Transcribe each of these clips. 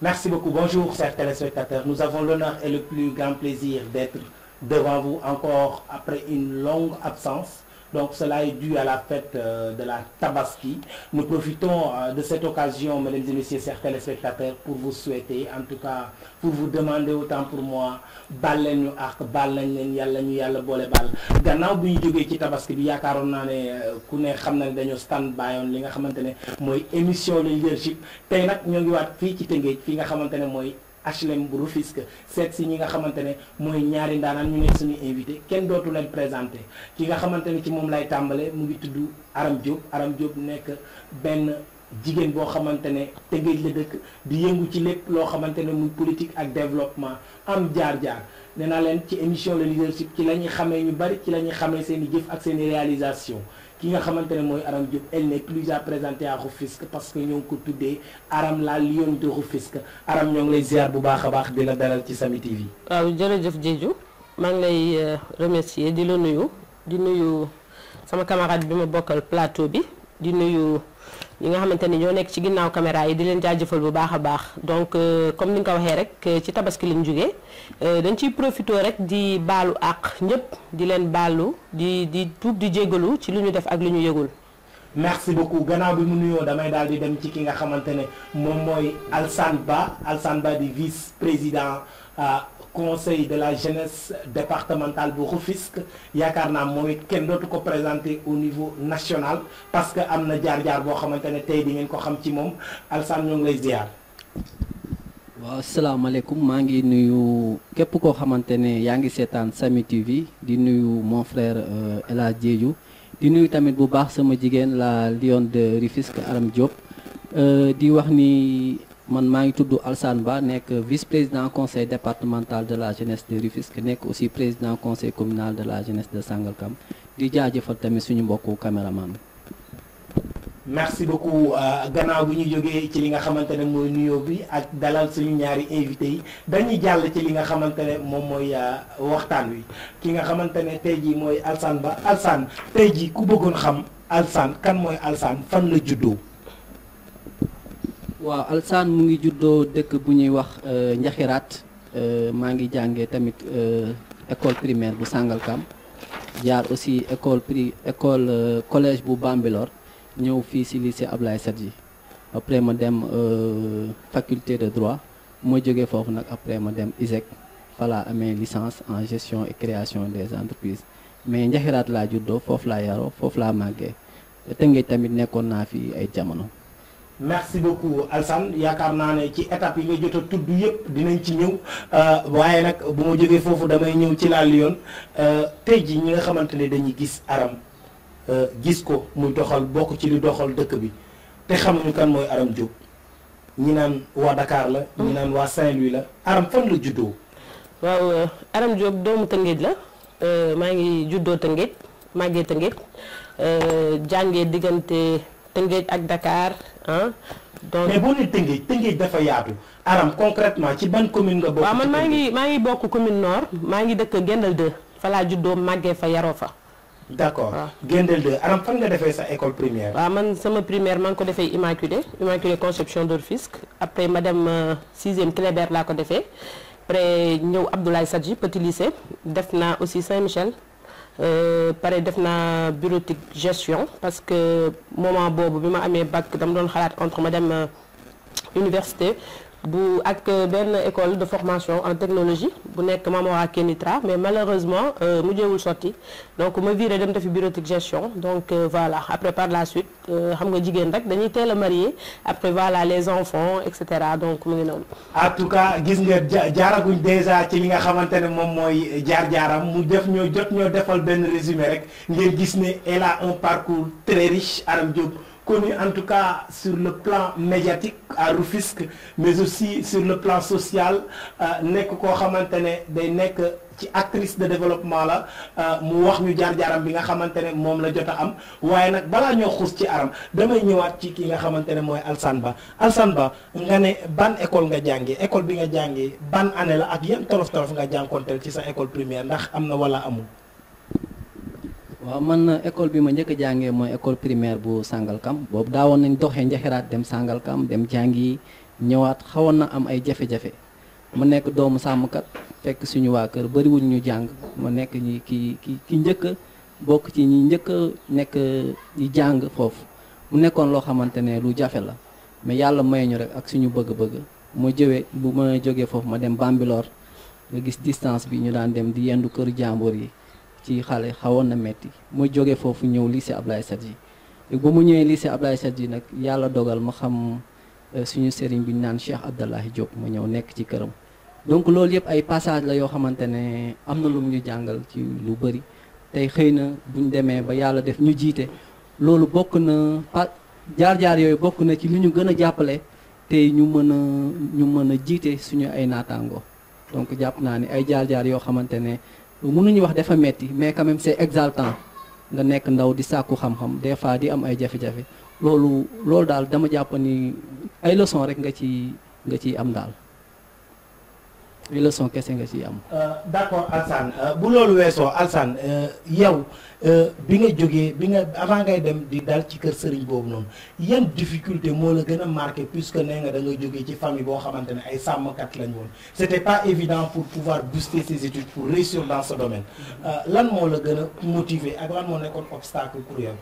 Merci beaucoup. Bonjour, chers téléspectateurs. Nous avons l'honneur et le plus grand plaisir d'être devant vous encore après une longue absence. Donc cela est dû à la fête euh, de la Tabaski. Nous profitons euh, de cette occasion, mesdames et messieurs, chers téléspectateurs, pour vous souhaiter, en tout cas, pour vous demander autant pour moi, bal leen ñu ak bal nañ leen yàlla ñu yàlla boole bal gannaaw bi ñu jógee ci tabaski bi yaakaaroon naa ne ku ne xam na ne dañoo stand by on li nga xamante ne mooy émission leadership tey nag ñoo ngi waat fii ci Tëngéej fii nga xamante ne mooy HLM bu Rufisque seet si ñi nga xamante ne mooy ñaari ndaanaan ñu ne suñu invité kenn dootu leen présenté ki nga xamante ne ci moom lay tàmbale mu ngi tudd Aram Diop Aram Diop nekk benn jigéen boo xamante ne Tëngéej la dëkk di yëngu ci lépp loo xamante ne muy politique ak développement am jaar-jaar nee naa leen ci émission le leadership ci la ñuy xamee ñu bari ci la ñuy xamee seen i jëf ak seen i réalisation ki nga xamante ne mooy Aram Diop elle n'est plus à présenter à Rufisque parce que ñoo ngi ko tuddee Aram la Lion de Rufisque Aram ñoo ngi lay ziar bu baax a baax di la dalal ci Sami TV. waaw jërëjëf Diédhiou maa ngi lay remercier di la nuyu di nuyu sama camarade bi ma bokkal plateau bi di nuyu ñi nga xamante ni ñoo nekk ci ginnaaw caméra yi di leen jaajëfal bu baax a baax donc comme ni nga ko waxee rek ci tabaski lañ jógee dañ ciy profité rek di baalu àq ñëpp di leen baalu di di tuub di jégalu ci lu ñu def ak lu ñu yëgul. merci beaucoup gannaaw bi mu nuyoo damay daal di dem ci ki nga xamante ne moom mooy Alsane Ba Alsane Ba di vice président conseil de la jeunesse départementale bu Rufisque yaakaar naa moom it kenn dootu ko présenter au niveau national parce que am na jaar-jaar boo xamante ne tey di ngeen ko xam ci moom Alsane ñoo ngi lay ziar. waaw asalaamaaleykum maa ngi nuyu képp koo xamante ne yaa ngi seetaan Sami TV di nuyu mon frère El Hadj Diédhiou di nuyu tamit bu baax sama jigéen la Lion de Rufisque Aram Diop di wax ni. man maa ngi tudd Alsane Ba nekk vice-président conseil départemental de la jeunesse de Rufisque nekk aussi président conseil communal de la jeunesse de Sangalkam di jaajëfal tamit suñu mbokku caméraman merci beaucoup gannaaw bi ñu jógee ci li nga xamante ne mooy nuyoo bi ak dalal suñu ñaari invité yi dañuy jàll ci li nga xamante ne moom mooy waxtaan wi ki nga xamante ne tey jii mooy Alsane Ba Alsane tey jii ku bëggoon xam Alsane kan mooy Alsane fan la juddoo. waaw Alsane mu ngi juddoo dëkk bu ñuy wax Njaxiraat maa ngi jàngee tamit école primaire bu Sangalkam jaar aussi école pri école collège bu Bambilor ñëw fii ci lycée Ablaye Sadji après ma dem faculté de droit ma jógee foofu nag après ma dem ISEC falaa amee licence en gestion et création des entreprises mais Njaxiraat laa juddoo foofu laa yaroo foofu laa màggee Tëngéej tamit nekkoon naa fi ay jamono. merci beaucoup Alsane yaakaar naa ne ci étape yi nga jot a tudd yëpp dinañ ci ñëw waaye nag bu ma jógee foofu damay ñëw ci la Lion tey ji ñi nga xamante ne dañuy gis Aram gis ko muy doxal bokk ci li doxal dëkk bi te xamuñu kan mooy Aram Diop ñi naan waa Dakar la ñi naan waa Saint-Louis la Aram fan la juddoo waaw Aram Diop doomu Tëngéej la maa ngi juddoo Tëngéej màggee Tëngéej jàngee diggante Tëngéej ak Dakar ah. donc mais boo nee Tëngéej Tëngéej dafa yaatu Aram concrètement ci ban commune nga bokk. waaw man maa ngi maa ngi bokk commune nord maa ngi dëkk Gendal 2 fa laa juddoo màggee fa yaroo fa. d' accord Gendal 2 Aram fan nga defee sa école primaire. waaw man sama primaire maa ngi ko defee Immaculée Immaculée Conception de Rufisque après ma dem sixième Clébert laa ko defee après ñëw Abdoulaye Sadji petit lycée def naa aussi Saint-Michel. pare def naa bureautique gestion parce que moment boobu bi ma amee bac dama doon xalaat entre ma dem université bu ak benn école de formation en technologie bu nekk Mamora Kenitra mais malheureusement mujjeewul sotti donc ma viré dem defi bureautique gestion donc voilà après par la suite xam nga jigéen rek dañuy teel a marié après voilà les enfants et cetera donc mu ngi noonu. en tout cas gis nga jaaraguñ déjà ci li nga xamante ne moom mooy jaar-jaaram mu def ñoo jot ñoo defal benn résumé rek ngeen gis ne elle a un parcours très riche Aram Diop. connu en tout cas sur le plan médiatique à Rufisque mais aussi sur le plan social nekk koo xamante ne day nekk ci actrice de développement la mu wax ñu jaar-jaaram bi nga xamante ne moom la jot a am waaye nag balaa ñoo xuus ci Aram damay ñëwaat ci ki nga xamante ne mooy Alsane Ba Alsane Ba nga ne ban école nga jàngee école bi nga jàngee ban année la ak yan tolof tolof nga jànkonteel ci sa école primaire ndax am na wala amul. waaw man école bi ma njëkk a jàngee mooy école primaire bu Sangalkam boobu daawoon nañ doxee njaxiraat dem Sangalkam dem jàngi ñëwaat xawoon na am ay jafe-jafe ma nekk doomu sàmmkat fekk suñu waa kër bëriwuñ ñu jàng ma nekk ñi ki ki ki njëkk a bokk ci ñi njëkk a nekk di jàng foofu mu nekkoon loo xamante ne lu jafe la mais yàlla may ñu rek ak suñu bëgg-bëgg ma jëwee bu ma jógee foofu ma dem Bambilor nga gis distance bi ñu daan dem di yendu kër jàmbur yi ci xale xawoon na metti ma jógee foofu ñëw lycée Ablaye Sadji ba mu ñëwee lycée Ablaye Sadji nag yàlla dogal ma xam suñu sëriñ bi ñu naan Cheikh Abdallahi Diop ma ñëw nekk ci këram donc loolu yëpp ay passage la yoo xamante ne am na lu ñu jàngal ci lu bëri tey xëy na buñ demee ba yàlla def ñu jiite loolu bokk na pa jaar-jaar yooyu bokk na ci lu ñu gën a jàppale tey ñu mën a ñu mën a jiite suñu ay naataango donc jàpp naa ni ay jaar-jaar yoo xamante ne mënuñu wax dafa metti mais quand même c'est exaltant nga nekk ndaw di sàkku xam-xam des fois di am ay jafe-jafe loolu loolu daal dama jàpp ni ay leçon rek nga ci nga ciy am daal ay leçon kese nga ciy am. d'accord Alsane bu loolu weesoo Alsane yow bi nga jógee bi nga avant ngay dem di dal ci kër sëriñ boobu noonu yan difficulté moo la gën a marqué puisque nee nga da nga jógee ci famille boo xamante ne ay sàmmkat lañ woon c'était pas évident pour pouvoir booster ses études pour réussir dans ce domaine lan moo la gën a motiver ak lan moo nekkoon obstacle pour yow.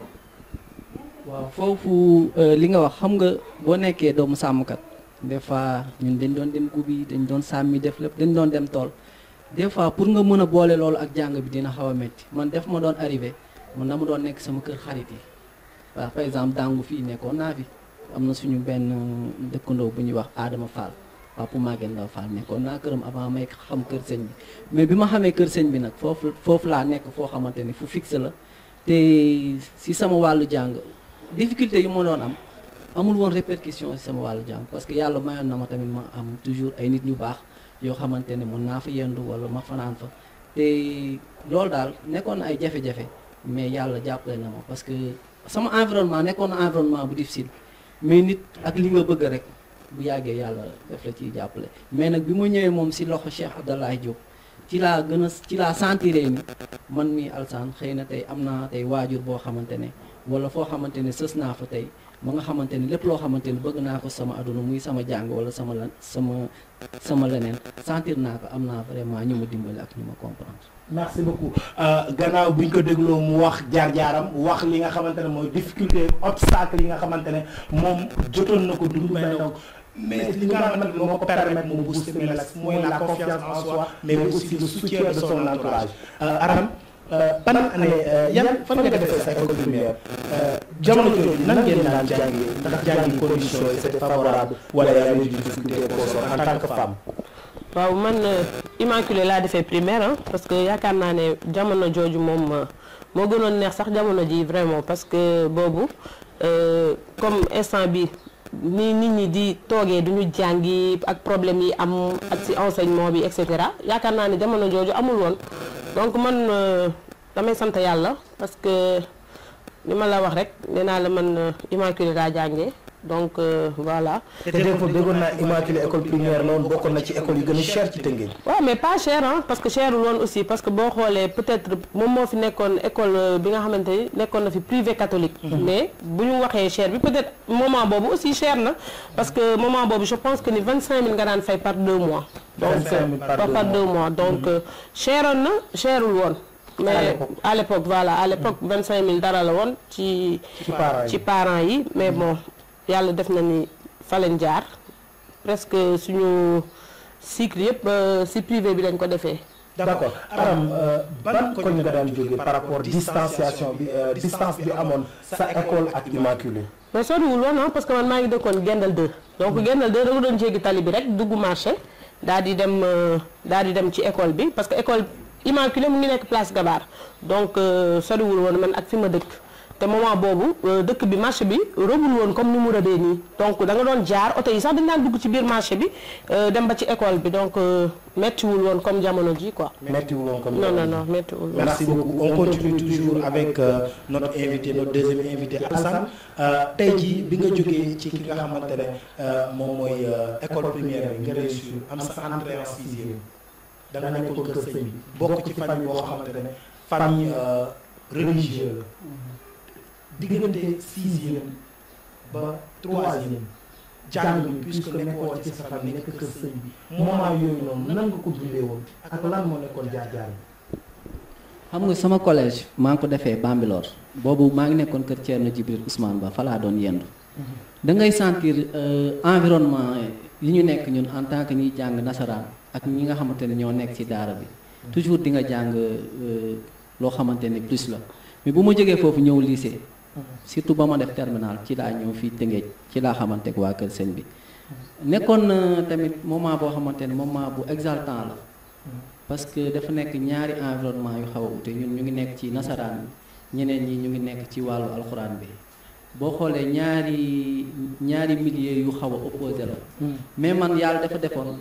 waaw foofu li nga wax xam nga boo nekkee doomu sàmmkat. des fois ñun dañ doon dem gubi dañ doon sàmmi def lépp dañ doon dem tool des fois pour nga mën a boole loolu ak jàng bi dina xaw a métti man def ma doon arrivé man dama doon nekk sama kër xarit yi waaw par exemple dàngu fii nekkoon naa fi am na suñu benn dëkkandoo bu ñuy wax Adama Fall Papa Maguette Ndaw Fall nekkoon naa këram avant may xam kër sëñ bi mais bi ma xamee kër sëñ bi nag foofu foofu laa nekk foo xamante ni fu fixe la te si sama wàllu jàng difficulté yi ma doon am amul woon répercussion ci sama wàllu jàng parce que yàlla mayoon na ma tamit ma am toujours ay nit ñu baax yoo xamante ne mën naa fa yendu wala ma fanaan fa te loolu daal nekkoon na ay jafe-jafe mais yàlla jàppale na ma parce que sama environnement nekkoon na environnement bu difficile mais nit ak li nga bëgg rek bu yàggee yàlla def la ciy jàppale mais nag bi ma ñëwee moom ci loxo Cheikh Abdallahi Diop ci laa gën a ci laa sentiré ni man mi Alsane xëy na tey am naa tey waajur boo xamante ne wala foo xamante ne sës naa fa tey ba nga xamante ni lépp loo xamante ni bëgg naa ko sama aduna muy sama jàng wala sama lan sama sama leneen sentir naa ko am naa vraiment ñu ma dimbali ak ñu ma comprendre. merci beaucoup gannaaw bi ñu ko dégloo mu wax jaar-jaaram wax li nga xamante ne mooy difficulté obstacle yi nga xamante ne moom jotoon na ko dund mais donc mais li nga xamante ne moo ko permettre mu booster Melax mooy la confiance en soi mais aussi le soutien de son entourage Aram ban année yan fan nga defee sa école primaire jamono jooju nan ngeen daan jàngi ndax jàngi condition yi c'était favorable wala yaa ngi difficulté pour en tant que femme waaw man immaculée laa defee primaire ah parce que yaakaar naa ne jamono jooju moom moo gënoon neex sax jamono ji vraiment parce que boobu comme instant bi ni nit ñi di toogee duñu jàngi ak problème yi am ak ci enseignement bi et cetera yaakaar naa ne jamono jooju amul woon donc man damay sant yàlla parce que li ma la wax rek nee naa la man immaculée laa jàngee donc voilà. te dégg nga déggoon naa immaculée école primaire la woon bokkoon na ci école yu gën a cher ci Tëngéej. waaw mais pas cher ah parce que cherul woon aussi parce que boo xoolee peut-être moom moo fi nekkoon école bi nga xamante ni nekkoon na fi privé catholique. mais bu ñu waxee cher bi peut-être moment boobu aussi cher na parce que moment boobu je pense que ni 25000 nga daan fay par deux mois. donc 25000 par deux par deux mois donc cheroon na cherul woon. mais à l'époque voilà à l'époque 25000 dara la woon ci. ci parents yi ci parents yi mais bon. yàlla def na ni fa leen jaar presque suñu cycle yëpp ci privé bi lañ ko defee. d'accord Aram ban koñ nga daan jógee par rapport distanciation bi distance bi amoon sa école ak immaculée. mais soriwul woon ah parce que man maa ngi dëkkoon Gendal 2 donc Gendal 2 da nga doon jéggi tali bi rek dugg marché daal di dem daal di dem ci école bi parce que école immaculée mu ngi nekk place Gabar donc soriwul woon man ak fi ma dëkk. te moment boobu dëkk bi marché bi robul woon comme ni mu rëbee nii donc da nga doon jaar oto yi sax dañ daan dugg ci biir marché bi dem ba ci école bi donc méttiwul woon comme jamono ji quoi. méttiwul woon comme non non non méttiwul woon. merci beaucoup on continue toujours avec notre invité notre deuxième invité Alassane tey jii bi nga jógee ci ki nga xamante ne moom mooy école primaire bi nga réussir am sa entrée en sixième da nga nekkoon kër sëñ bi bokk ci famille boo xamante ne famille religieuse la. diggante sixième ba troisième jàng bi puisque nekkoo ci sa famille nekk kër sëñ bi moment yooyu noonu nan nga ko dundee woon ak lan moo nekkoon jaar-jaar bi xam nga sama collège maa ngi ko defee Bambilor boobu maa ngi nekkoon kër Thierno Djibril Ousmane Ba fa laa doon yendu da ngay sentir environnement yi ñu nekk ñun en tant que ñuy jàng nasaraan ak ñi nga xamante ne ñoo nekk ci daara bi toujours di nga jàng loo xamante ne plus la mais bu ma jógee foofu ñëw lycée surtout ba ma def terminal ci laa ñëw fii Tëngéej ci laa xamante ak waa kër sëñ bi nekkoon na tamit moment boo xamante ne moment bu exaltant la parce que dafa nekk ñaari environnement yu xaw a ute ñun ñu ngi nekk ci nasaraan bi ñeneen ñi ñu ngi nekk ci wàllu alxuraan bi boo xoolee ñaari ñaari milieu yu xaw a opposé la mais man yàlla dafa defoon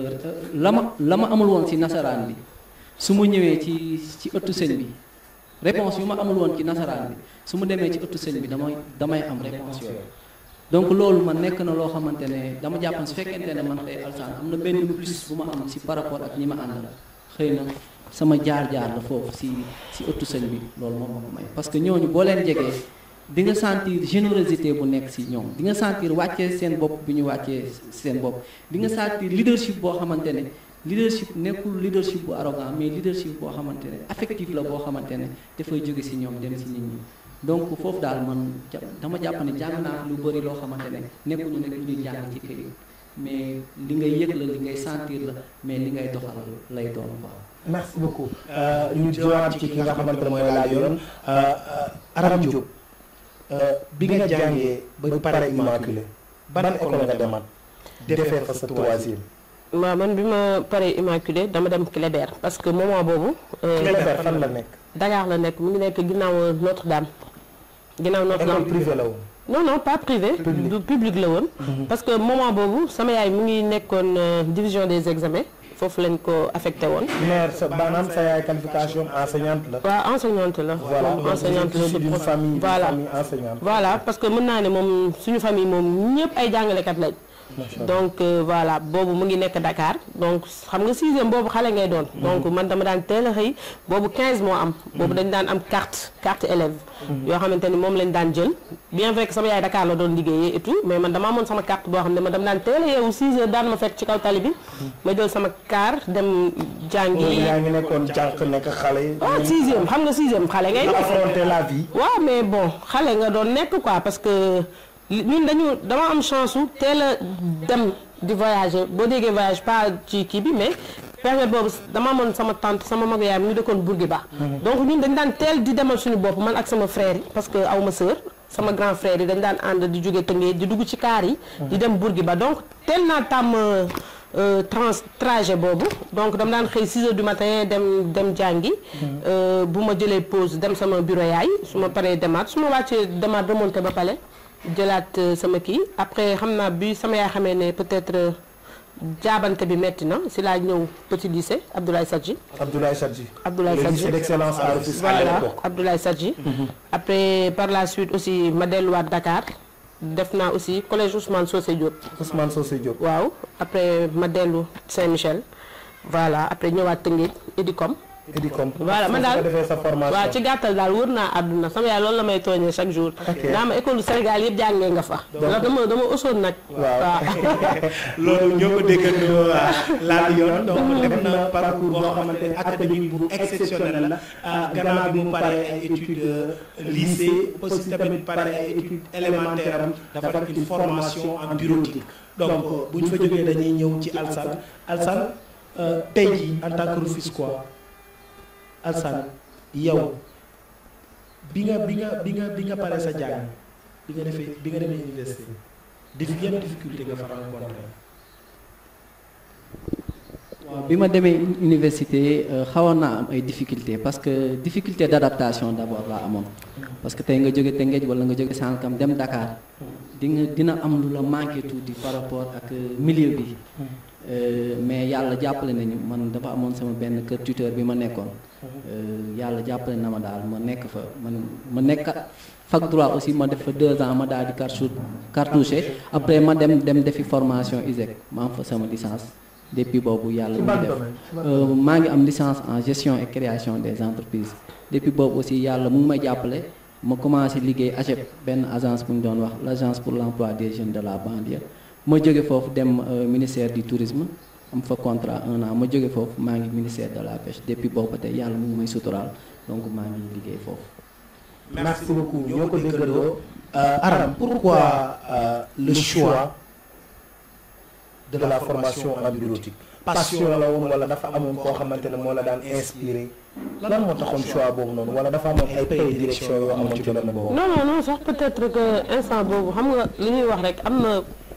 la ma la ma amul woon ci nasaraan bi su ma ñëwee ci ci ëttu sëñ bi réponse yu ma amul woon ci nasaraan bi su ma demee ci ëttu sëñ bi damay damay am réponse yooyu donc loolu man nekk na loo xamante ne dama jàppan su fekkente ne man tey alsaan am na benn plus bu ma am ci par rapport ak ñi ma àndal xëy na sama jaar-jaar la foofu ci ci ëttu sëñ bi loolu moom ma ko may parce que ñooñu boo leen jegee di nga sentir générosité bu nekk ci ñoom di nga sentir wàccee seen bopp bi ñu wàccee seen bopp di nga sentir leadership boo xamante ne leadership nekkul leadership bu arrogant mais leadership boo xamante ne affectif la boo xamante ne dafay jóge ci ñoom dem ci nit ñi donc foofu daal man dama jàpp ne jàng naa lu bëri loo xamante ne nekkuñu nekk lu ñuy jàng ci këyit mais li ngay yëg la li ngay sentir la mais li ngay doxal lay doon quoi. merci beaucoup ñu jowaat ci ki nga xamante ne mooy laa yoon Aram Diop bi nga jàngee ba pare immaculé ban école nga demaat defee fa sa troisième waaw man bi ma paree immaculé dama dem Clébert parce que moment boobu. Clébert fan la nekk. Dakar la nekk mu ngi nekk ginnaaw Notre-Dame. ginnaaw Notre-Dame école privée la woon. non non pas privé. du public la woon. parce que moment boobu sama yaay mu ngi nekkoon division des examens foofu lañ ko affecté woon. mère sa maanaam sa yaay qualification enseignante la. waaw enseignante la. voilà moom enseignante la d'une famille voilà famille enseignante. voilà parce que mën naa ne moom suñu famille moom ñëpp ay jàngalekat lañ. donc voilà boobu mu ngi nekk Dakar donc xam nga sixième boobu xale ngay doon. donc man dama daan teel a xëy boobu 15 moo am. boobu dañ daan am carte carte élève yoo xamante ni moom lañ daan jël. bien vrai que sama yaay Dakar la doon liggéeyee et tout mais man dama amoon sama carte boo xam ne ma dama daan teel a yeewu 6 heures daan ma fekk ci kaw tali bi. ma jël sama car dem jàngi. yaa ngi nekkoon jànq nekk xale yi. waaw sixième xam nga sixième xale ngay def. affronter la vie. waaw mais bon xale nga doon nekk quoi parce que. ñun dañu dama am chance su teel a dem di voyager boo déggee voyage pas ci kii bi mais période boobu dama amoon sama tante sama mag yaay mu dëkkoon Bourguiba donc ñun dañ daan teel di demal suñu bopp man ak sama frère yi parce que aw ma sœur sama grand frère yi dañ daan ànd di jóge Tëngéej di dugg ci kaar yi di dem Bourguiba donc teel naa tàmm trans trajet boobu donc dama daan xëy 6 heures du matin dem dem jàngi bu ma jëlee pause dem sama bureau yaay su ma paree demaat su ma wàccee demaat remonté ba pale jëlaat sama kii après xam naa bi sama yaay xamee ne peut-être jaabante bi metti na si laa ñëw petit lycée Abdoulaye Sadji. Abdoulaye Sadji. Abdoulaye le Sadji lycée d'excellence à Rufisque à voilà l'époque. Abdoulaye Sadji. après par la suite aussi ma delluwaat Dakar def naa aussi collège Ousmane Socé Diop. Ousmane Socé Diop. waaw après ma dellu Saint-Michel voilà après ñëwaat Tëngéej Edicom. Edicom. voilà man daal nga defee sa formation. waaw ci gàttal daal wër naa àdduna sama yaay loolu la may tooñee chaque jour. Ok. naa ma école du Sénégal yëpp jàngee nga fa. ndax dama dama osoon nag. waaw loolu ñoo ko déggandoo laal yoon donc def na parcours boo xamante ne académique bu exceptionnel la ah, gannaaw bi mu paree ay études euh, lycée aussi tamit paree ay études élémentaires am dafa def une formation en bureautique donc bu ñu fa jógee dañuy ñëw ci Alsane Alsane euh, tey jii en tant que Rufisquois Alsane yow bi nga bi nga bi nga bi nga paree sa jàng bi nga defee bi nga demee université dif yan difficulté nga fa rencontré waaw bi ma demee uni- université euh, xawoon naa am ay difficultés parce que difficulté d'adaptation d'abord laa amoon parce que tey nga jóge Tëngéej wala nga jóge Sànqam dem Dakar di nga dina am lu la manqué tuuti par rapport ak euh, milieu bi Euh, mais yàlla jàppale nañu man dafa amoon sama benn kër tuteur bi ma nekkoon Euh, yàlla jàppale na ma daal ma nekk fa man ma nekk fac droit aussi ma def fa deux ans ma daal di cartouche cartouché après ma dem dem defi formation ISEC ma am fa sama licence depuis boobu yàlla ci mu ban def domaine Euh, maa ngi am licence en gestion et création des entreprises depuis boobu aussi yàlla mu ngi may jàppale ma commencé liggéey AGEP benn agence bu ñu doon wax l' agence pour l' emploi des jeunes de la banlieue ma jóge foofu dem euh, ministère du tourisme am fa contrat un an ma jóge foofu maa ngi ministère de la pêche depuis boobu ba tey yàlla mu ngi may suturaal donc maa ngi liggéey foofu. merci beaucoup ñoo ko déggandoo Aram pourquoi euh, le choix de la formation en bureautique passion la woon wala dafa amoon koo xamante ne moo la daan inspiré lan moo taxoon choix boobu noonu wala dafa amoon ay prédilection yoo amoon ci domaine boobu. non non non sax peut-être que instant boobu xam nga li ñuy wax rek am na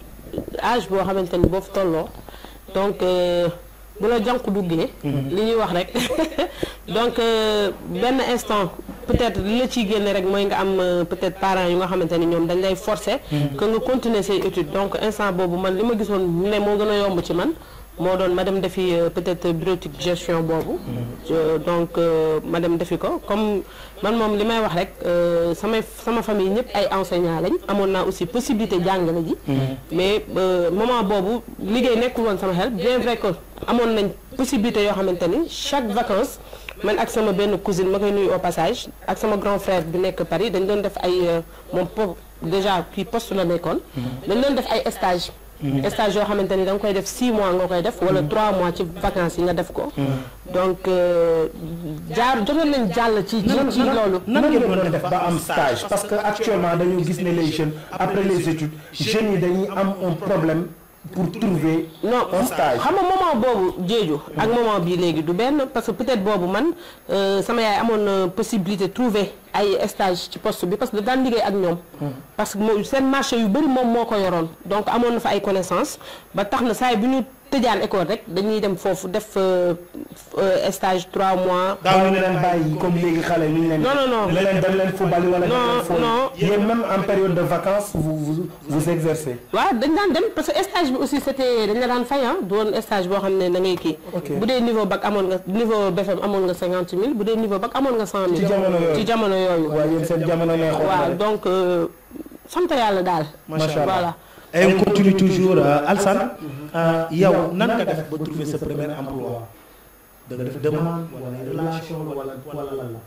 âge boo xamante ni boo fi tolloo donc euh, bu la jànku duggee. li ñuy wax rek donc euh, benn instant peut-être li la ciy génne rek mooy nga am euh, peut-être parents yu nga xamante ni ñoom dañ lay forcer. que nga continuer say études donc instant boobu man li ma gisoon ne moo gën a yomb ci man. moo doon ma dem defi euh, peut-être bureautique gestion boobu. Je- donc euh, ma dem defi ko comme man moom li may wax rek euh, samay sama famille ñëpp ay enseignants lañ amoon naa aussi possibilité jàngale ji. mais euh, moment boobu liggéey nekkul woon sama xel bien vrai que amoon nañ possibilité yoo xamante ni chaque vacances man ak sama benn cousine ma koy nuyu au passage ak sama grand frère bi nekk Paris dañ doon def ay euh, moom po déjà kii poste la nekkoon. dañ doon def ay stage stage yoo xamante ni da nga koy def 6 mois nga koy def wala 3 mois ci vacances yi nga def ko. donc euh, jaar jotoon nañ jàll ci ci ci loolu. nan ngeen doon def ba am stage parce que actuellement dañu gis ne les jeunes après les études jeunes yi dañuy am un problème pour trouver non un stage. xam nga moment boobu jéeju ak moment bii léegi du benn parce que peut-être boobu man euh, sama yaay amoon na possibilité trouver ay stage ci poste bi parce que daan liggéey ak ñoom parce que moo seen marché yu bëri moom moo ko yoroon donc amoon na fa ay connaissances ba tax na saa yi bu ñu tëjaan école rek dañuy dem foofu def euh, euh, stage 3 mois daaw ñu leen bàyyi comme léegi xale ñu leen. Non, non, non. ne leen dem leen football wala dem Non, leen foofu. non. yéen même en période de vacances vous vous vous exercez. waaw dañ daan dem parce que stage bi aussi c'était dañ la daan fay ah du woon stage boo xam ne da ngay kii. Ok. bu dee niveau bac amoon nga niveau BFM amoon nga cinquante mille bu dee niveau bac amoon nga cent mille. Ci jamono yooyu. ci jamono yooyu. waaye yéen seen jamono neexoon na waaw de. donc euh, sant yàlla daal. Macha Allah. voilà. et on continue toujours euh, Alsane euh, yow nan nga def ba trouver sa premier emploi da nga def demande wala relation wala wala lan la.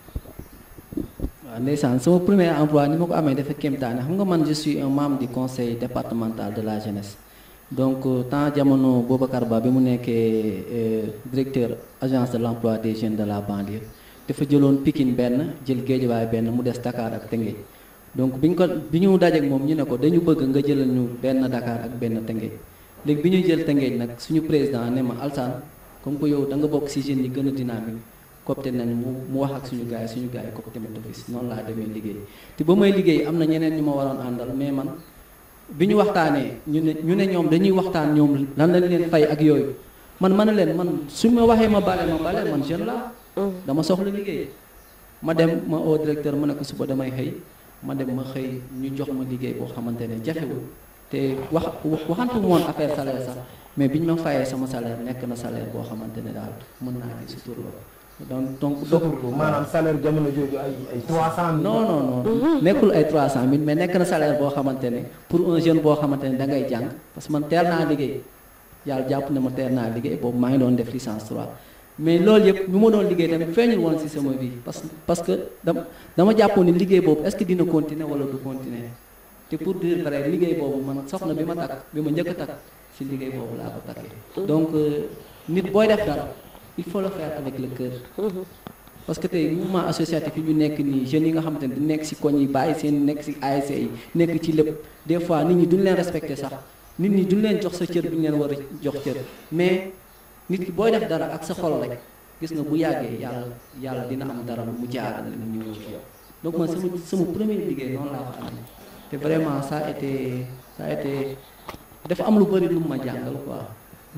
waaw ndeysaan sama premier emploi ni ma ko amee dafa kéemtaane xam nga man je suis un membre du conseil départemental de la jeunesse donc euh, temps jamono Boubacar Ba bi mu nekkee euh, directeur agence de l'emploi des jeunes de la banlieue dafa jëloon Pikine benn jël Guédiawaye benn mu des Dakar ak Tëngéej donc bi ñu ko bi ñu dajeek moom ñu ne ko dañu bëgg nga jëlal ñu benn Dakar ak benn Tëngéej léegi bi ñuy jël Tëngéej nag suñu président ne ma Alsane comme que yow da nga bokk ci jeunes yi gën a dynamique copte nañ mu mu wax ak suñu gars yi suñu gars yi copte ma d'office noonu laa demee liggéey te ba may liggéey am na ñeneen ñu ma waroon àndal mais man bi ñu waxtaanee ñu ne ñu ne ñoom dañuy waxtaan ñoom lan lañ leen fay ak yooyu man ma ne leen man su ma waxee ma bale ma bale man jeune la dama soxla liggéey ma dem ma au directeur ma ne ko suba damay xëy ma dem ma xëy ñu jox ma liggéey boo xamante ne jafewul te wax waxantu moon affaire salaire sax mais bi ñu ma fayee sama salaire nekk na salaire boo xamante ne daal mën naa ci sutur la donc donc donc maanaam salaire jamono jooju ay ay 300 non non non nekkul ay 300000 mais nekk na salaire boo xamante ne pour un jeune boo xamante ne da ngay jàng parce que man teel naa liggéey yàlla jàpp na ma teel naa liggéey boobu maa ngi doon def licence 3 mais loolu yëpp ñu ma doon liggéey tamit feeñul woon ci sama vie parce que parce que dama dama jàppoon ni liggéey boobu est-ce que dina continuer wala du continuer te pour dire vrai liggéey boobu man soxna bi ma takk bi ma njëkk a takk ci liggéey boobu laa ko takkee donc euh, nit booy def dara il faut le faire avec le cœur parce que tey mouvement associatif yi ñu nekk nii jeunes yi nga xamante ne di nekk ci koñ yi bàyyi seen nekk ci ASC yi nekk ci lépp des fois nit ñi duñ leen respecté sax nit ñi duñ leen jox sa cër bi ñu leen war a jox cër mais nit ki booy def dara ak sa xol rek gis nga bu yàggee yàlla yàlla dina am dara mu jaarale la ñu ñëw ci yow donc man sama sama premier liggéey noonu laa ko amee te vraiment ça a été ça a été dafa am lu bëri lu mu ma jàngal quoi.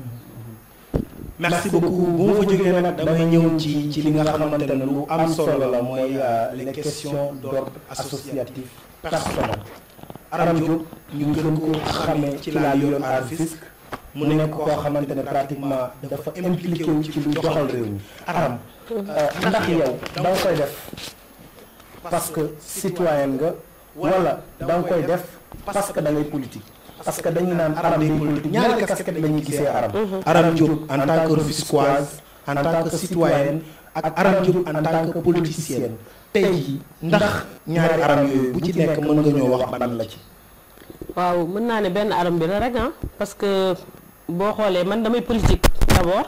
merci beaucoup bu ma fa jógee nag damay ñëw ci ci li nga xamante ne lu am solo la mooy euh, les questions d'ordre associatif personnel. Aram Diop ñu gën ko xamee ci la Lion Art Fisc mu nekk koo xamante ne pratiquement dafa impliqué wu ci lu doxal réew mi Aram ndax yow da nga koy def parce que citoyen nga wala da nga koy def parce que da ngay politique parce que dañu naan aram day politique ñaari casquette la ñuy gisee aram Aram Diop en tant que Rufisquoise en tant que citoyenne ak Aram Diop en tant que politicienne tey jii ndax ñaari aram yooyu bu ci nekk mën nga ñoo wax ban la ci waaw mën naa ne benn aram bi la rek ah parce que boo xoolee man damay politique d'abord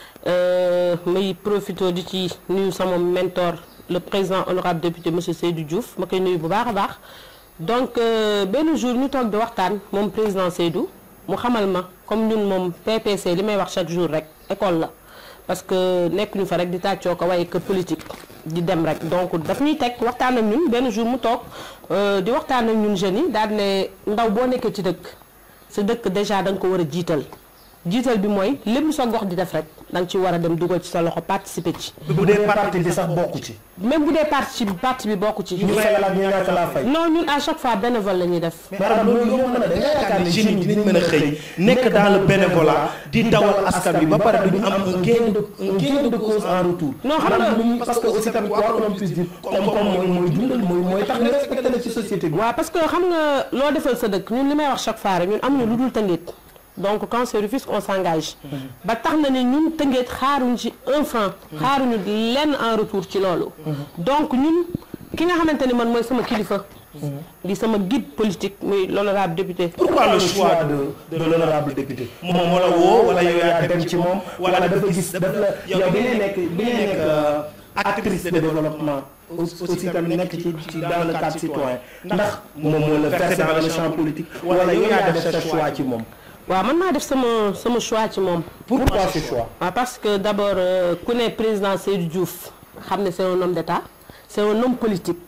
may profité di ci nuyu sama mentor le président honorable député monsieur Seydou Diouf ma koy nuyu bu baax a baax donc benn jour ñu toog di waxtaan moom président Seydou mu xamal ma comme ñun moom PPC li may wax chaque jour rek école la parce que nekkuñu fa rek di tàccoo ko waaye que politique di dem rek donc daf ñuy teg waxtaan ak ñun benn jour mu toog di waxtaan ak ñun jeunes yi daal ne ndaw boo nekkee ci dëkk sa dëkk déjà da nga ko war a jiital jiital bi mooy lépp sa gox di def rek da nga ci war a dem dugal ci sa loxo participer ci. bu dee parti bi sax bokku ci. même bu dee parti bi parti bi bokku ci. ñu fay la ñu ñàkk laa fay. non ñun à chaque fois bénévole la ñuy def. maanaam loolu yomb na da nga yaakaar ne jeunes yi dinañ mën a xëy nekk dans le bénévolat di dawal askan bi ba pare duñu am un gain de un gain de cause en retour. non xam nga parce que aussi tamit quoi qu'on puisse dire koom-koom mooy mooy dundal mooy mooy tax nga respecté la ci société bi. waaw parce que xam nga loo defal sa dëkk ñun li may wax chaque fois rek ñun amuñu lu dul tëngeet donc quand c'est Rufisque on s'engage ba tax na ne ñun tëngeet xaaruñ ci un franc xaaruñu lenn en retour ci loolu donc ñun ki nga xamante ni man mooy sama kilifa di sama guide politique muy l'honorable député pourquoi le choix de de l'honorable député. moom moo la woo wala yow yaa dem ci moom wala dafa gis dafa la yow bi ngay nekk bi ngay nekk actrice de développement aussi tamit nekk ci ci dans le cadre citoyen ndax moom moo la versé dans le champ politique wala yow yaa def sa choix ci moom. waaw man maa def sama sama choix ci moom. pourquoi ce choix. waaw parce que d'abord ku ne président Seydou Diouf xam ne c'est un homme d'État c'est un homme politique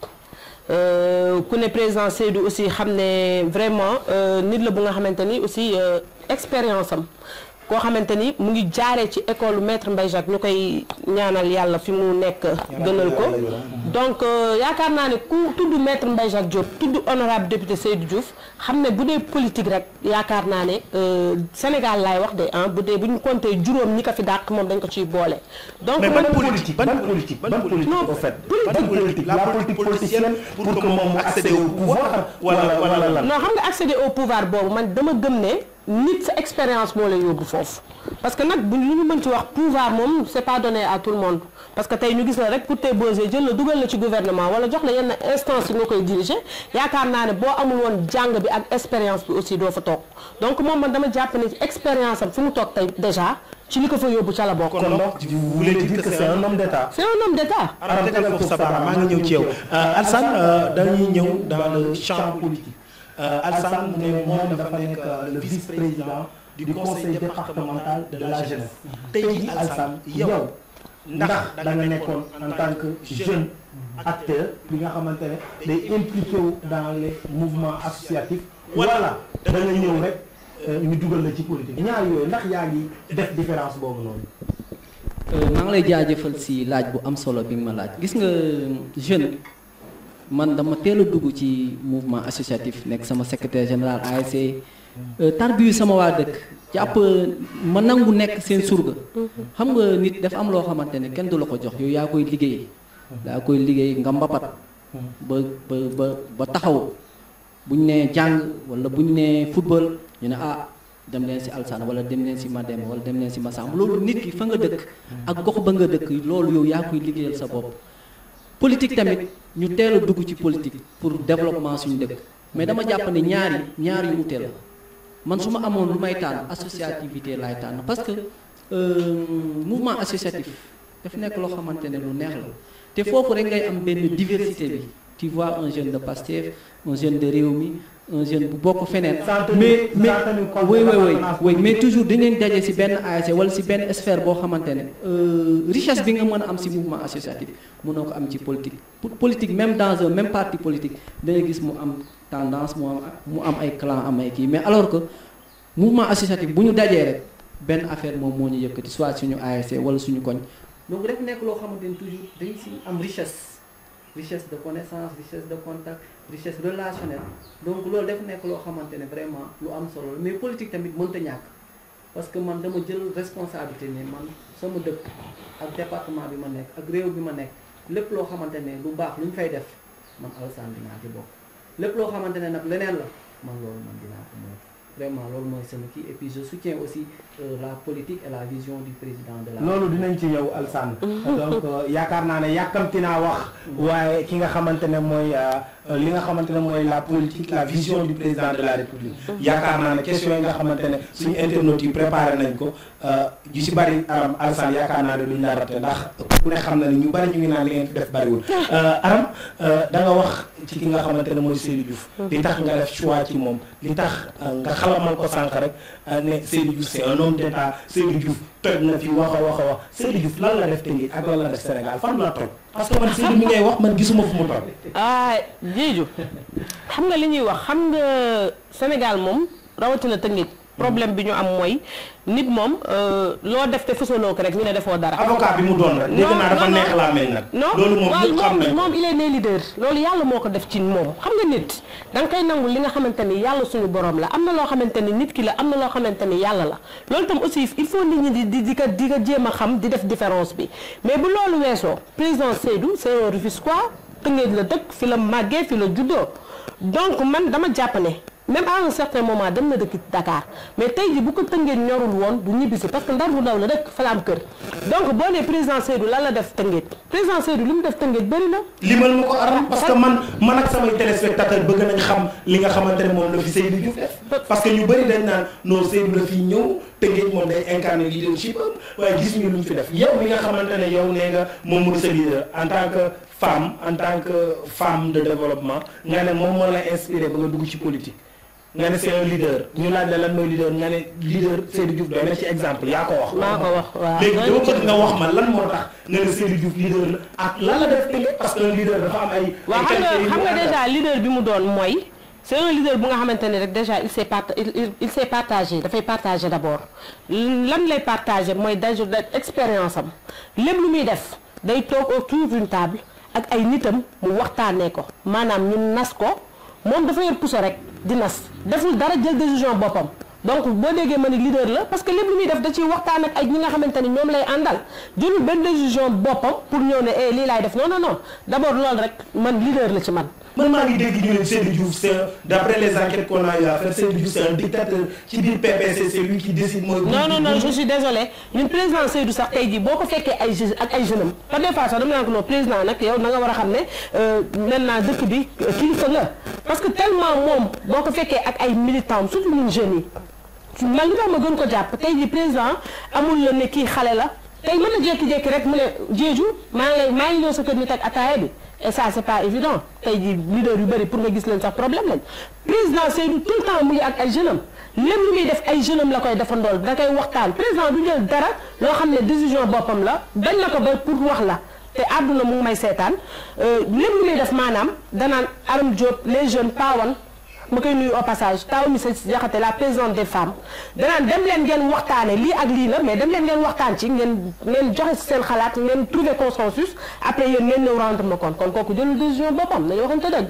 ku ne président Seydou aussi xam ne vraiment nit la bu nga xamante ni aussi expérience am koo xamante ni mu ngi jaaree ci école maître Mbaye Jacques ñu koy ñaanal yàlla fi mu nekk gënal ko donc yaakaar naa ne ku tudd maître Mbaye Jacques Diop tudd honorable député Seydou Diouf xam ne bu dee politique rek yaakaar naa ne Sénégal laay wax de ah bu dee bu ñu compté juróom ñi ko fi dàq moom dañ ko ciy boole. donc mais man ban politique ban politique ban politique Non, au fait politique. ban politique la politique politicienne pour que moom mu accéder au pouvoir wala wala lan. non xam nga accéder au pouvoir boobu man dama gëm ne nit sa expérience moo lay yóbbu foofu parce que nag bu lu ñu mën ci wax pouvoir moom c'est pas donné à tout le monde parce que tey ñu gis la rek pour te bosé jël la dugal la ci gouvernement wala jox la yenn instance yi nga koy diriger yaakaar naa ne boo amul woon jàng bi ak expérience bi aussi doo fa toog donc moom man dama jàpp ne ci expérience am fi mu toog tey déjà ci li ko fa yóbbu ca la bokk. kon donc vous voulez dire que c'est un homme d'État. c'est un homme d'État. Aram tegal foofu sa baaraam maa ngi ñëw ci yow Alsane dañuy ñëw dans le champ politique Alsane mu ne moom dafa nekk le vice-président du conseil départemental de la jeunesse tey jii Alsane yow ndax da nga nekkoon en tant que jeune acteur bi nga xamante ne day impliqué wu dans les mouvements associatifs wala da nga ñëw rek ñu dugal la ci politique ñaar yooyu ndax yaa ngi def différence boobu noonu. maa ngi lay jaajëfal si laaj bu am solo bi nga ma laaj gis nga jeune man dama teel a dugg ci mouvement associatif nekk sama secrétaire général ASC tarbiyu sama waa dëkk jàpp ma nangu nekk seen surga xam nga nit dafa am loo xamante ne kenn du la ko jox yow yaa koy liggéey yaa koy liggéey nga mbapat ba ba ba ba taxaw bu ñu nee jàng wala bu ñu nee football ñu ne ah dem leen si Alsane wala dem leen si Mademba wala dem leen si Massamba loolu nit ki fa nga dëkk ak gox ba nga dëkk loolu yow yaa koy liggéeyal sa bopp politique tamit ñu teel a dugg ci politique pour développement suñu dëkk mais dama jàpp ne ñaari ñaar yu ute la man su ma amoon lu may tànn associativité laay tànn parce que mouvement associatif daf nekk loo xamante ne lu neex la te foofu rek ngay am benn diversité bi tu vois un jeune de Pastef un jeune de Rewmi un jeune bu bokk feneen mais mais oui oui oui oui mais toujours dañu daje ci benn ASC wala ci benn sphère boo xamante ne richesse bi nga mën a am ci mouvement associatif mënoo ko am ci politique pour politique même dans un même parti politique da ngay gis mu am tendance mu am mu am ay clan am ay kii mais alors que mouvement associatif bu ñu dajee rek benn affaire moom moo ñu yëkkati soit suñu ASC wala suñu koñ donc rek nekk loo xamante ne toujours dañ ci am richesse richesse de connaissance richesse de contact richesse relationnelle donc loolu def nekk loo xamante ne vraiment lu am solo la mais politique tamit mënta ñàkk parce que man dama jël responsabilité ne man sama dëkk ak département bi ma nekk ak réew bi ma nekk lépp loo xamante ne lu baax lu ñu fay def man Alassane dinaa ci bokk lépp loo xamante ne nag leneen la man loolu man dinaa ko moytu vraiment loolu mooy sama kii et puis je soutiens aussi euh, la politique et la vision du président de la loolu dinañ ci ñëw Alsane donc euh, yaakaar naa ne yàkkamti naa wax waaye ki nga xamante ne mooy euh, li nga xamante ne mooy la politique la vision du président de la république yaakaar naa ne question yi nga xamante ne suñu internautes yi préparé nañ ko yu si bari aram Alsane yaakaar naa ne duñ la raté ndax ku ne xam na ne ñu bari ñu ngi naan li ngeen fi def bariwul aram da nga wax ci ki nga xamante ne mooy Seydou Diouf li tax nga def choix ci moom li tax nga xalamal ko sànq rek ne Seydou Diouf c'est un homme d'état Seydou Diouf toj na fi wax a wax a wax Seydou Diouf lan la def Tëngéej ak lan la def Sénégal fan la toj parce que man Seydou mi ngay wax man gisuma fu mu toj ah Diédhiou xam nga li ñuy wax xam nga Sénégal moom rawatina Tëngéej problème bi ñu am mooy nit moom loo def te fësaloo ko rek ñu ne defoo dara. avocat bi mu doon rek. dégg naa dafa neex laa mel nag. non loolu moom ñëpp xam nañ moom il est né leader loolu yàlla moo ko def ci moom xam nga nit da nga koy nangul li nga xamante ni yàlla suñu borom la am na loo xamante ni nit ki la am na loo xamante ni yàlla la loolu tam aussi il faut nit ñi di di di ko di ko jéem a xam di def différence bi mais bu loolu weesoo président Seydou c'est un Rufisquois Tëngéej la dëkk fi la màggee fi la juddoo donc man dama jàpp ne même à un certain moment dem na dëkk Dakar mais tey ji bu ko Tëngéej ñorul woon du ñibbisi parce que ndar bu ndaw la dëkk fa la am kër donc boo nee président Seydou lan la def Tëngéej président Seydou li mu def Tëngéej bëri na. limal ma ko aram parce que man man ak samay téléspectateurs bëgg nañ xam li nga xamante ne moom la fi Seydou Diouf def parce que ñu bëri dañ naan non Seydou la fi ñëw Tëngéej moom day incarner leadership am waaye gis ñu lu mu fi def yow mi nga xamante ne yow nee nga moom mooy sa leader en tant que femme en tant que femme de développement nga ne moom moo la inspiré ba nga dugg ci politique nga ne c'est un leader ñu laaj la lan mooy leader nga ne leader Seydou Diouf doy na ci exemple yaa ko wax. maa ko wax waaw léegi dama bëgg nga wax ma lan moo tax nga ne Seydou Diouf leader la ak lan la def Tëngéej parce que un leader dafa am ay. waaw xam nga xam nga déjà leader bi mu doon mooy c'est un leader bu nga xamante ne rek déjà il s'est part il il s'est partagé dafay partagé d'abord lan lay partagé mooy déjà expérience am lépp lu muy def day toog autour d'une table ak ay nitam mu waxtaanee ko maanaam ñu nas ko moom dafa yor puso rek di nas deful dara jël décision boppam donc boo déggee ma ni leader la parce que lépp lu muy def da ciy waxtaan ak ay ñi nga xamante ni ñoom lay àndal jëlul benn décision boppam pour ñëw ne eh lii laay def non non non d'abord loolu rek man leader la ci man. man maa ngi dégg ñu ne Seydou Diouf c'est d'après les enquêtes qu'on a eu à faire Seydou Diouf c'est un dictateur ci biir PPC c'est lui qui décide mooy. non non non je suis désolé ñun président Seydou sax tey jii boo ko fekkee ay jeunes ak ay jeunes am par des fois sax dama naan ko non président nag yow na nga war a xam ne maintenant dëkk bi kilifa nga parce que tellement moom boo ko fekkee ak ay militants surtout ñun jeunes yi man li tax ma gën ko jàpp tey jii président amul la ne kii xale la tey mën na jékki-jékki rek mu ne Diédhiou maa ngi lay maa ngi ñëw sa kër nit ak ataaya bi et ça c'est pas évident tey jii leader yu bëri pour nga gis leen sax problème lañ président Seydou tout le temps mu ngi ak ay jeunes am lépp lu muy def ay jeunes am la koy defandool da koy waxtaan président du jël dara loo xam ne décision boppam la bañ na ko ba pour wax la te àdduna mu ngi may seetaan lépp lu muy def maanaam danaan Aram Diop les jeunes pawan ma koy nuyu au passage taw mi sa jaxate la présidente des femmes danaan dem leen ngeen waxtaane lii ak lii la mais dem leen ngeen waxtaan ci ngeen ngeen joxe si seen xalaat ngeen trouver consensus après yéen ngeen ñëw rendre ma compte kon kooku jëlul décision boppam nañu waxante dëgg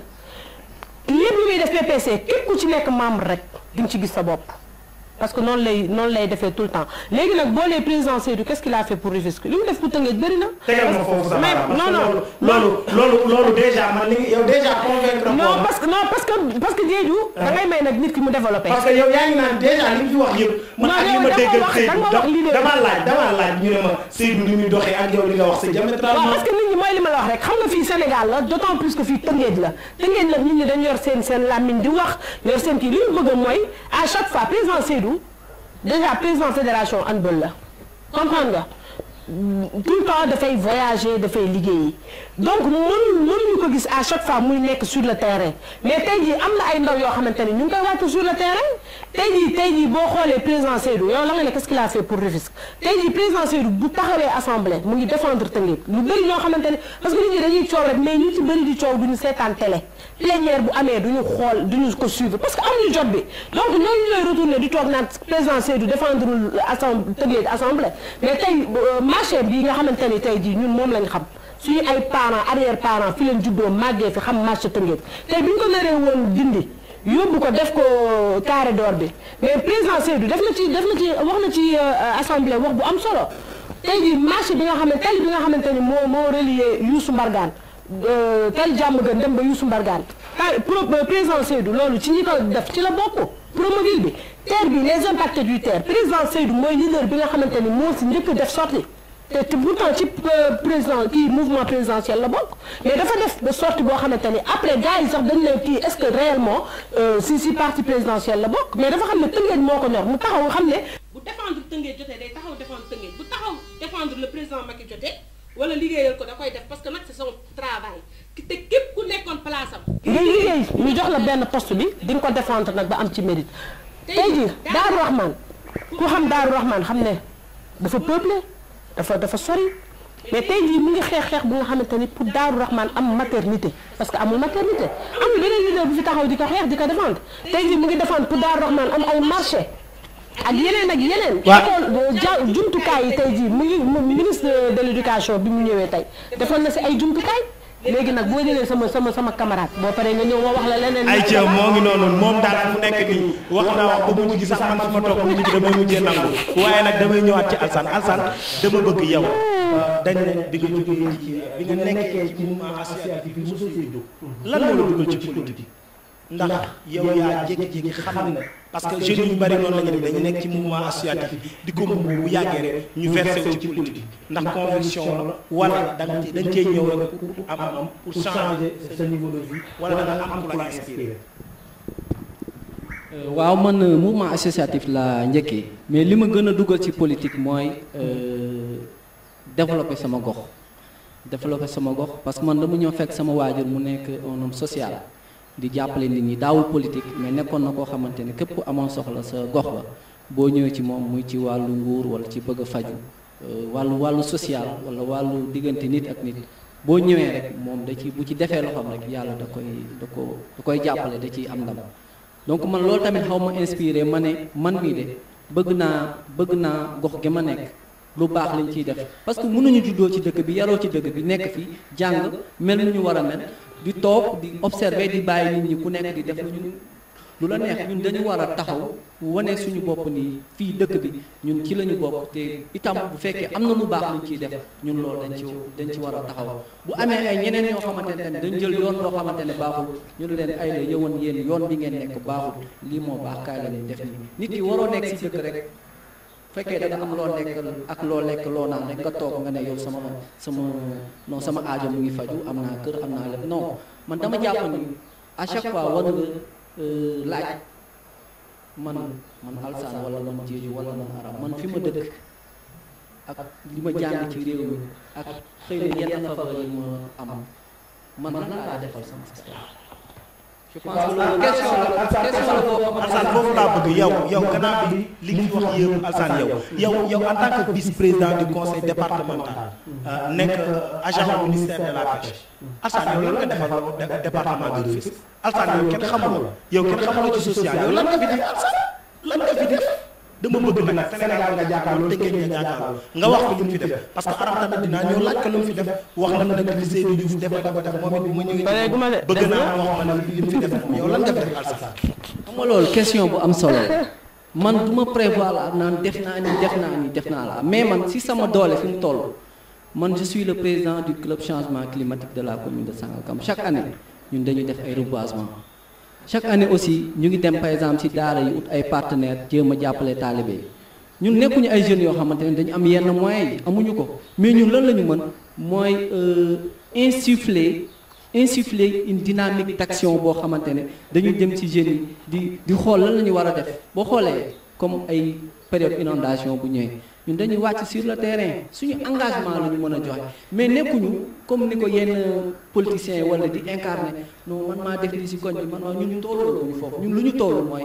lépp lu muy def PPC képp ku ci nekk membre rek di nga ci gis sa bopp parce que noonu lay noonu lay defee tout le temps léegi nag boo lee président Seydou qu'est-ce qu'il a fait pour Rufisque li mu def pour Tëngéej bëri na. tegal ma foofu sa mais baaraam non non loolu loolu loolu déjà man li yow déjà convaincre non parce que non parce que parce que Diédhiou da ngay may nag nit ki mu développé. parce que yow yaa ngi naan déjà li mu fi wax yëpp. man Non, ak li yow ma dama déggal wax- Seydou dama wax leader. dama laaj dama laaj ñu ne ma Seydou li muy doxee ak yow li nga wax c'est waaw diamétralement. parce que nit ñi mooy li ma la wax rek xam nga fii Sénégal la d'autant plus que fii Tëngéej la Tëngéej la nit ñi dañu yor seen seen làmmiñ di wax yor seen kii li ñu bëgg mooy à chaque fois président Seydou déjà président fédération handball la comprendre nga tout le temps dafay voyager dafay liggéeyi donc mënuñu mënuñu ko gis à chaque fois muy nekk sur le terrain mais tey jii am na ay ndaw yoo xamante ni ñu ngi koy wàcc sur le terrain tey jii tey jii boo xoolee président Seydou yow la nga ne qu'est-ce qu'il a fait pour Rufisque tey jii président Seydou bu taxawee assemblée mu ngi défendre Tëngéej lu bëri ñoo xamante ne parce que nit ñi dañuy coow rek mais ñu ci bëri di coow duñu seetaan télé plénière bu amee duñu xool duñu ko suivre parce que amuñu jot bi donc ñooñu ñooy retourner di toog naan président Seydou défendre assemblée Tëngéej assemblée mais tey marché bi nga xamante ni tey jii ñun moom lañ xam suñu ay parents arrière parents fi leen juddoo màggee fi xam marché Tëngéej tey bi ñu ko naree woon dindi yóbbu ko def ko carré d'or bi mais président Seydou def na ci def na ci wax na ci assemblée wax bu am solo tey jii marché bi nga xam ne tali bi nga xamante ni moo moo relier Youssou Mbargane tali jàmm gën dem ba Youssou Mbargane ah pro président Seydou loolu ci ñi ko def ci la bokk promobile bi terre bi les impactés du terre président Seydou mooy leader bi nga xamante ni moo si njëkk def sorti te te pourtant ci président kii mouvement présidentiel la bokk mais dafa def de sortie boo xamante ni après gars yi sax dañ leen kii est-ce que réellement si si parti présidentiel la bokk mais dafa xam ne Tëngéej moo ko ñor mu taxaw xam ne bu défendre Tëngéej jotee day taxaw défendre Tëngéej bu taxaw défendre le président Macky jotee wala liggéeyal ko da koy def parce que nag c'est son travail te képp ku nekkoon place am. ngay liggéey ñu jox la benn poste bi di nga ko défendre nag ba am ci mérite. tey jii Daaru Rahman ku xam Daaru Rahman xam ne dafa peuplé dafa dafa sori mais tey jii mu ngi xeex xeex bu nga xamante ni pour Daaru Rahman am maternité parce que amul maternité amul beneen leader bu fi taxaw di ko xeex di ko défendre tey jii mu ngi défendre pour Daaru Rahman am ay marché ak yeneen ak yeneen. waaw ja jumtukaay yi tey jii mu ngi ministre de l'éducation bi mu ñëwee tey defoon na si ay jumtukaay. léegi nag boo jëlee sama sama sama camarade boo paree nga ñëw ma wax la leneen. ay ca moo ngi noonu moom daal fu nekk nii wax naa wax ba mujj gi sax man fi ma toog mujj gi damay mujjee nangu waaye nag damay ñëwaat ci Alsane Alsane dama bëgg yow dañ ne bi nga jógee ci bi nga nekkee ci mouvement associatif bi mosoo see jóg lan moo la dugal ci politique ndax yow yaa jékki-jékki xam ne parce que jeunes yu bari noonu la ñu def dañu nekk ci mouvement associatif di ko mbubb bu yàggee rek ñu versé wu ci politique ndax conviction la wala da nga dañ cee ñëw rek pour am am pour changer sa niveau de vie wala da nga am pour la inspirer waaw man mouvement associatif la njëkkee mais li ma gën a dugal ci politique mooy développer sama gox développer sama gox parce que man dama ñëw fekk sama waajur mu nekk un homme social di jàppale nit ñi daawul politique mais nekkoon na koo xamante ne képp ku amoon soxla sa gox la boo ñëwee ci moom muy ci wàllu nguur wala ci bëgg a faju wàllu wàllu social wala wàllu diggante nit ak nit boo ñëwee rek moom da ci bu ci defee loxoom rek yàlla da koy da ko da koy jàppale da ciy am ndam donc man loolu tamit xaw ma inspiré ma ne man mii de bëgg naa bëgg naa gox gi ma nekk lu baax lañ ciy def parce que mënuñu juddoo ci dëkk bi yaroo ci dëkk bi nekk fi jàng mel nu ñu war a mel di toog di observer di bàyyi nit ñi ku nekk di def lu ñu lu la neex ñun dañu war a taxaw wane suñu bopp nii fii dëkk bi ñun ci la ñu bokk te itam bu fekkee am na lu baax luñ ciy def ñun loolu dañ ci dañ ci war a taxaw bu amee ay ñeneen ñoo xamante ne dañ jël yoon loo xamante ne baaxul ñu ne leen ay la yëwoon yéen yoon bi ngeen nekk baaxul lii moo baax kaay la ñuy def nii nit ki waroo nekk si dëkk rek fekkee da nga am loo lekk ak loo lekk loo naan rek nga toog nga ne yow sama sama non sama aajo mu ngi faju am naa kër am naa lépp non man dama jàpp ni à chaque fois war nga laaj man man Alsane wala man Diédhiou wala man Aram man fi ma dëkk ak li ma jàng ci réew mi ak xëy na yenn faveur yi ma am man lan laa defal sama système je pense que loolu question la question la boo Alsane foofu laa bëgg yow yow gannaaw bi li nga fi wax yëpp Alsane yow yow yow en tant que vice président du conseil départemental nekk agent au ministère de la pêche Alsane yow lan nga defal département de Rufisque Alsane yow kenn xamul yow kenn xamul ci social yow lan nga fi def Alsane lan nga fi def dama bëgg nag Sénégal nga jàkkaarloo Tëngéej nga jàkkaarloo nga wax ko lu mu fi def parce que Aram tamit dinaa ñëw laaj ko lu mu fi def wax na ma dëkk li Seydou Diouf def dafa def moom it bu ma ñëwee bëgg naa wax ma ne li mu fi def moom yow lan nga fi def Alsane xam nga loolu question bu am solo man du ma prévoir la naan def naa ni def naa ni def naa la mais man si sama doole fi mu toll man je suis le président du club changement climatique de la commune de Sangalkam chaque année ñun dañuy def ay reboisement chaque année aussi ñu ngi dem par exemple ci daara yi ut ay partenaires jéem a jàppale taalibe yi ñun nekkuñu ay jeunes yoo xamante ne dañu am yenn moyens yi amuñu ko mais ñun lan la ñu mën mooy insuffler insuffler une dynamique d'action boo xamante ne dañu dem ci jeunes yi di di xool lan la ñu war a def boo xoolee comme ay période inondation bu ñëwee ñun dañuy wàcc sur le terrain suñu engagement la ñu mën a joxe mais nekkuñu comme ni ko yenn politiciens yi wala di incarner non man maa def li ci koñ bi man maa ñun tolluwuñu foofu ñun lu ñu toll mooy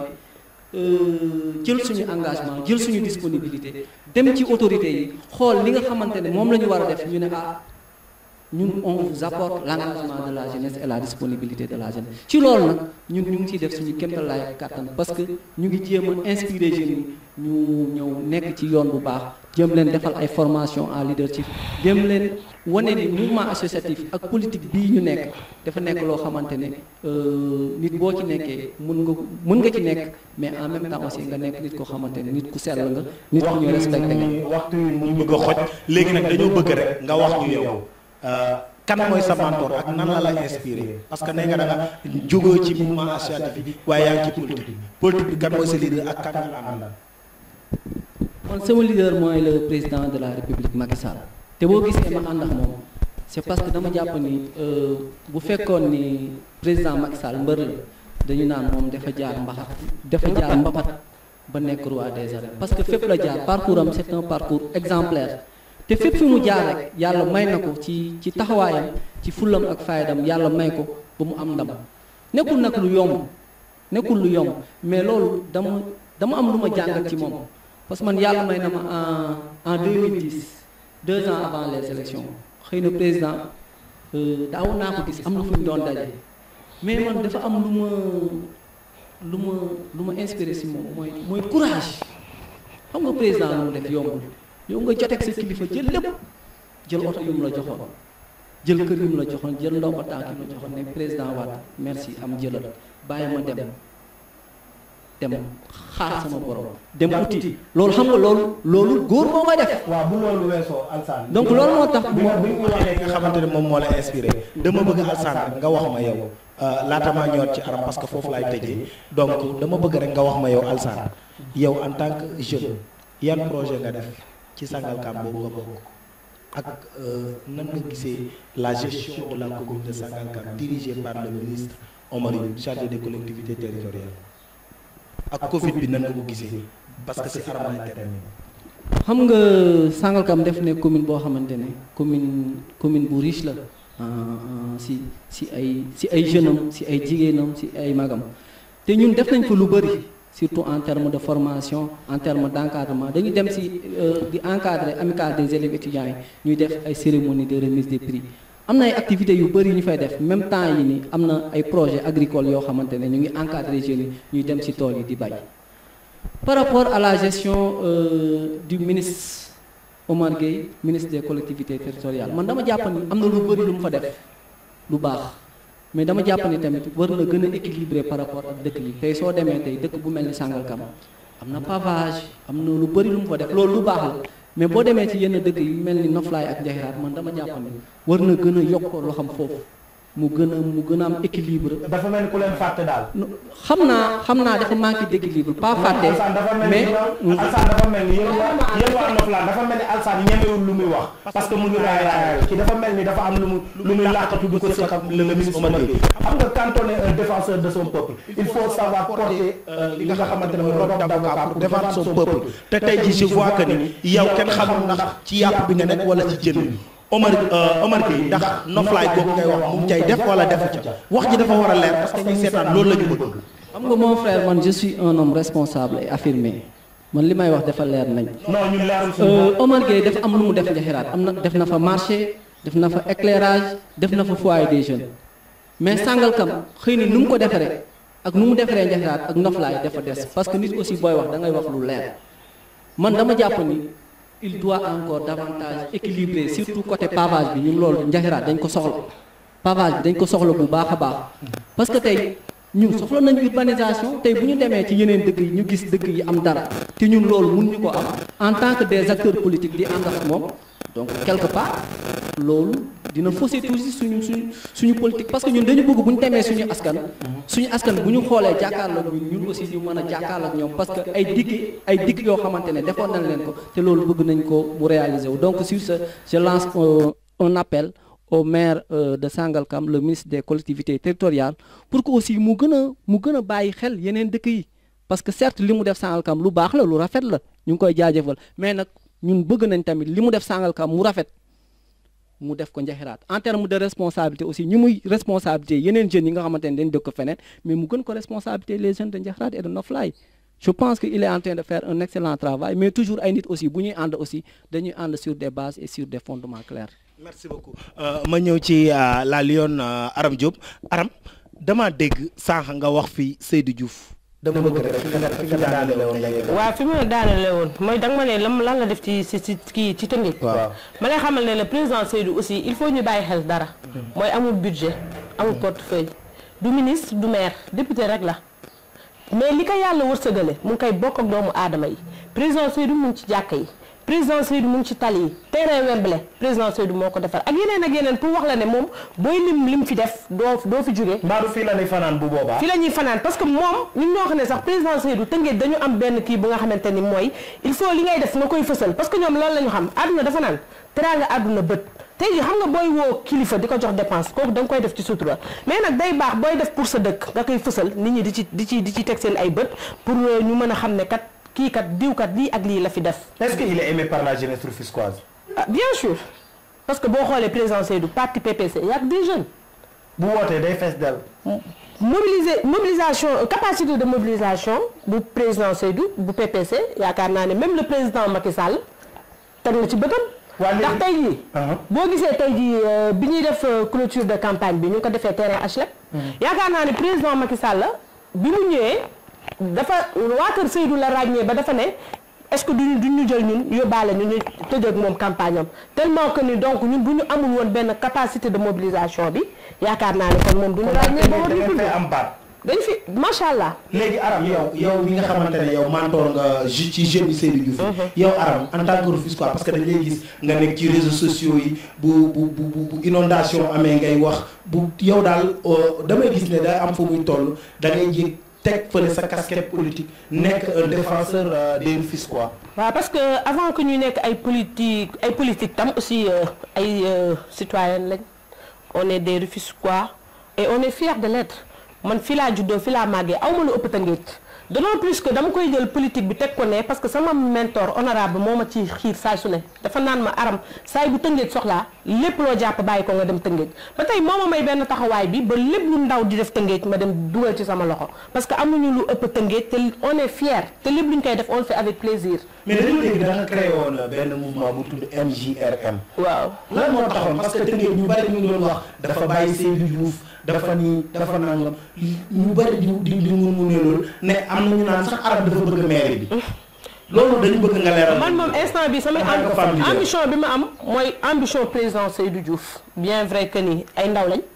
jël suñu engagement jël suñu disponibilité dem ci autorités yi xool li nga xamante ne moom la ñu war a def ñu ne ah ñun on vous apporte l'engagement de la jeunesse et la disponibilité de la jeunesse ci loolu nag ñun ñu ngi ciy def suñu kéemtalaay kàttan parce que ñu ngi jéem a inspirer jeunes yi ñu ñëw nekk ci yoon bu baax jéem leen defal ay formation en leadership jéem leen wane ni mouvement associatif ak politique bii ñu nekk dafa nekk loo xamante ne nit boo ci nekkee mën nga mën nga ci nekk mais en même temps aussi nga nekk nit koo xamante ne nit ku sell nga nit ku ñu respecté nga waxtu yi mu bëgg a xoj léegi nag dañoo bëgg rek nga wax ñu yow kan mooy sa mentor ak nan la la inspiré parce que nee nga da nga jógoo ci mouvement associatif bi waaye yaa ngi ci politique politique bi kan mooy sa leader ak kan la àndal man sama leader mooy le président de la république Macky Sall te boo gisee ma ànd ak moom c'est parce que dama jàpp ni bu fekkoon ni président Macky Sall mbër la dañu naan moom dafa jaar mbaxat dafa jaar mbapat ba nekk roi des arènes parce que fépp la jaar parcours am c'est un parcours exemplaire te fépp fi mu jaar rek yàlla may na ko ci ci taxawaayam ci fullam ak faydam yàlla may ko ba mu am ndam nekkul nag lu yomb nekkul lu yomb mais loolu dama dama am lu ma jàngat ci moom parce que man yàlla may na ma en en 2010 deux ans avant les élections xëy na président daawoon naa ko gis am na fu ñu doon daje mais man dafa am lu ma lu ma lu ma inspiré si moom mooy mooy courage xam nga président lu mu def yombul yow nga joteeg sa kilifa jël lépp jël oto yu mu la joxoon jël kër yu mu la joxoon jël ndomba tànk yu mu la joxoon ne président Wade merci am jëlal bàyyi ma dem dem xaar sama borom dem uti loolu xam nga loolu loolu góor moo koy def waaw bu loolu weesoo Alsaan donc loolu moo tax bi nga bi nga waxee nga xamante ne moom moo la inspiré dama bëgg Alsaan rek nga wax ma yow laata maa ñëwaat ci aram parce que foofu laay tëjee donc dama bëgg rek nga wax ma yow Alsaan yow en tant que jeune yan projet nga def ci Sangalkam boobu nga bokk ak nan nga gisee la gestion de la commune de Sangalkam dirigée par le ministre Omar Youm chargé des collectivités territoriales ak Covid bi nan nga ko gisee parce que si aram laay terminer xam nga Sangalkam def ne commune boo xamante ne commune commune bu riche la si si ay si ay jeunes am si ay jigéenam si ay magam te ñun def nañ fa lu bëri surtout en termes de formation en termes d' encadrement dañuy dem si di encadrer amicale des élèves étudiants yi ñuy def ay cérémonie de remise des prix am na ay activités yu bëri ñu fay def même temps yi ni am na ay projets agricoles yoo xamante ne ñu ngi encadrer jeunes yi ñuy dem si tool yi di bay par rapport à la gestion euh, du ministre Omar Gueye ministre des collectivités territoriales man dama jàpp ni am na lu bëri lu mu fa def lu baax mais dama jàpp ni tamit war na gën a équilibré par rapport ak dëkk yi tey soo demee tey dëkk bu mel ni Sangalkam am na pavage am na lu bëri lu mu fa def loolu lu baax la mais boo demee ci yenn dëkk yu mel ni Noflaay ak Njaxiraat man dama jàpp ni war na gën a yokk loo xam foofu mu gën a mu gën a am équilibre. dafa mel ni ku leen fàtte daal. xam naa xam naa dafa manqué d' équilibre pas fàtte. mais Alsaan dafa mel ni yéen waa yéen waa Noflaan dafa mel ni Alsaan ñemewul lu muy wax. parce que mu ngi raay raay ci dafa mel ni dafa am lu mu lu muy làqatu du ko seq ak le ministre Omar Gueye. xam nga quand on est un défenseur de son peuple il faut savoir porter li nga xamante ne mooy robe d'avocat pour défendre son peuple. te tey jii je vois que ni yow kenn xamul ndax ci yàpp bi nga nekk wala ci jën bi. Omar Omar Gueye ndax noflaay googu ngay wax mu cay def wala defu ca wax ji dafa war a leer parce que ñuy seetaan loolu la ñu bëgg. xam nga mon frère man je suis un homme responsable et affirmé man li may wax dafa leer nañ. non ñun leerul Omar Gueye dafa am lu mu def njaxiraat am na def na fa marché def na fa éclairage def na fa foyer des jeunes mais Sangalkam xëy na nu mu ko defaree ak nu mu defaree njaxiraat ak noflaay dafa des parce que nit aussi booy wax da ngay wax lu leer man dama jàpp ni. il doit encore davantage équilibrer surtout côté pavage bi ñun loolu njaxiraat dañ ko soxla pavage bi dañ ko soxla bu baax a baax parce que tey ñun soxla nañu urbanisation tey bu ñu demee ci yeneen dëkk yi ñu gis dëkk yi am dara te ñun loolu mun ñu ko am en tant que des acteurs politiques di ànd ak moom donc quelque part loolu dina fausser toujours suñu suñu suñu politique parce que ñun dañu bëgg bu ñu demee suñu askan suñu askan bu ñu xoolee jàkkaarloog ñun ñun aussi ñu mën a jàkkaarloog ñoom parce que ay digg ay digg yoo xamante ne defoon nañ leen ko te loolu bëgg nañ ko mu réaliser wu donc sur ce je lance un appel au maire de Sangalkam le ministre des collectivités territoriales pour que aussi mu gën a mu gën a bàyyi xel yeneen dëkk yi parce que certes li mu def Sangalkam lu baax la lu rafet la ñu ngi koy jaajëfal mais nag ñun bëgg nañ tamit li mu def Sangalkam mu rafet mu def ko njaxiraat en terme de responsabilité aussi ñi muy responsabilité yeneen jeunes yi nga xamante ne dañ dëkk feneen mais mu gën ko responsabilité les jeunes de njaxiraat et de Noflaye je pense que il est en train de faire un excellent travail mais toujours ay nit aussi bu ñuy ànd aussi dañuy ànd sur des bases et sur des fondements clairs merci beaucoup ma ñëw ci la Lyon Aram Diop Aram dama dégg sànq nga wax fi Seydou Diouf dama bëgg rek fi nga fi nga daanale woon nga yegg. waaw fi ma daanale woon mooy danga ma ne lan lan la def ci ci ci kii ci tëngeej waaw ma lay xamal ne le président Seydou aussi il faut ñu bàyyi xel dara mooy amul budget amul portefeuille du ministre du maire député rek la mais li ko yàlla wërsëgale mu ngi koy bokk ak doomu aadama yi président Seydou mu ngi ci jàkka yi président Seydou mu ngi ci tali yi terrain Wembley président Seydou moo ko defar ak yeneen ak yeneen pour wax la ne moom booy lim lim fi def doo doo fi jóge Mbadou fii la ñuy fanaan bu boobaa. fi la ñuy fanaan parce que moom ñun ñoo xam ne sax président Seydou Tëngéej dañu am benn kii bu nga xamante ni mooy il faut li ngay def nga koy fësal parce que ñoom loolu la ñu xam àdduna dafa naan teraanga àdduna bët tey jii xam nga booy woo kilifa di ko jox dépense kooku da nga koy def ci sutura mais nag day baax booy def pour sa dëkk nga koy fësal nit ñi di ci di ci di ci teg seen ay bët pour ñu mën a xam ne kat kii kat diw kat lii ak lii la fi def. est-ce qu'il est aimé par la jeunesse rufisquoise. ah bien sûr parce que boo xoolee président Seydou parti PPC y a des jeunes. bu wootee day fees dell. mobiliser mobilisation capacité de mobilisation bu président Seydou bu PPC yaakaar naa ne même le président Macky Sall teg na ci bëtam. waa léegi ndax tey jii. boo gisee tey jii bi ñuy def clôture de campagne bi ñu ngi ko defee terrain HLM. yaakaar naa ne président Macky Sall bi mu ñëwee dafa waa kër Seydou la ràññee ba dafa ne est-ce que duñu duñu jël ñun yóbbaale ñu ñu tëjee ak moom campagne am tellement que ni donc ñun bu ñu amul woon benn capacité de mobilisation bi yaakaar naa ne kon moom duñu ràññee ba war ñu tudd am baat. dañ fi macha allah. léegi Aram yow yow mi nga xamante ne yow mentor nga ju ci jeune yi Seydou Diouf yow Aram en tant que Rufisquois parce que dañ lay gis nga nekk ci réseaux sociaux yi bu bu bu bu inondation amee ngay wax bu yow daal damay gis ne day am fu muy toll da ngay jég teg fële sa casquette politique nekk un défenseur des Rufisquois. waaw parce que avant que ñu nekk ay politique ay politique tam aussi ay citoyenne lañ on est des Rufisquois et on est fiers de l'être man fi laa juddoo fi laa màggee aw ma lu ëpp Tëngéej d'autant plus que dama koy jël politique bi teg ko ne parce que sama mentor honorable moo ma ci xiir saay su ne dafa naan ma aram saay bu Tëngéej soxlaa lépp loo jàpp bàyyi ko nga dem Tëngéej ba tey moo ma may benn taxawaay bi ba lépp lu ndaw di def Tëngéej ma dem dugal ci sama loxo parce que amuñu lu ëpp Tëngéej te on est fier te lépp lu ñu koy def on le fait avec plaisir. mais dañu dégg da nga créé woon benn mouvement bu tudd MJRM. waaw lan moo taxoon parce que Tëngéej ñu bari ñu ngi doon wax dafa bàyyi Seydou Diouf dafa nii dafa nangam ñu bari di di di mun mu ne loolu ne am na ñu naan sax arab dafa bëgg maire bi loolu dañu bëgg nga leeral. man moom instant bi sama En tant que femme leader. ambition bi ma am mooy ambition président Seydou Diouf bien vrai que ni ay ndaw lañ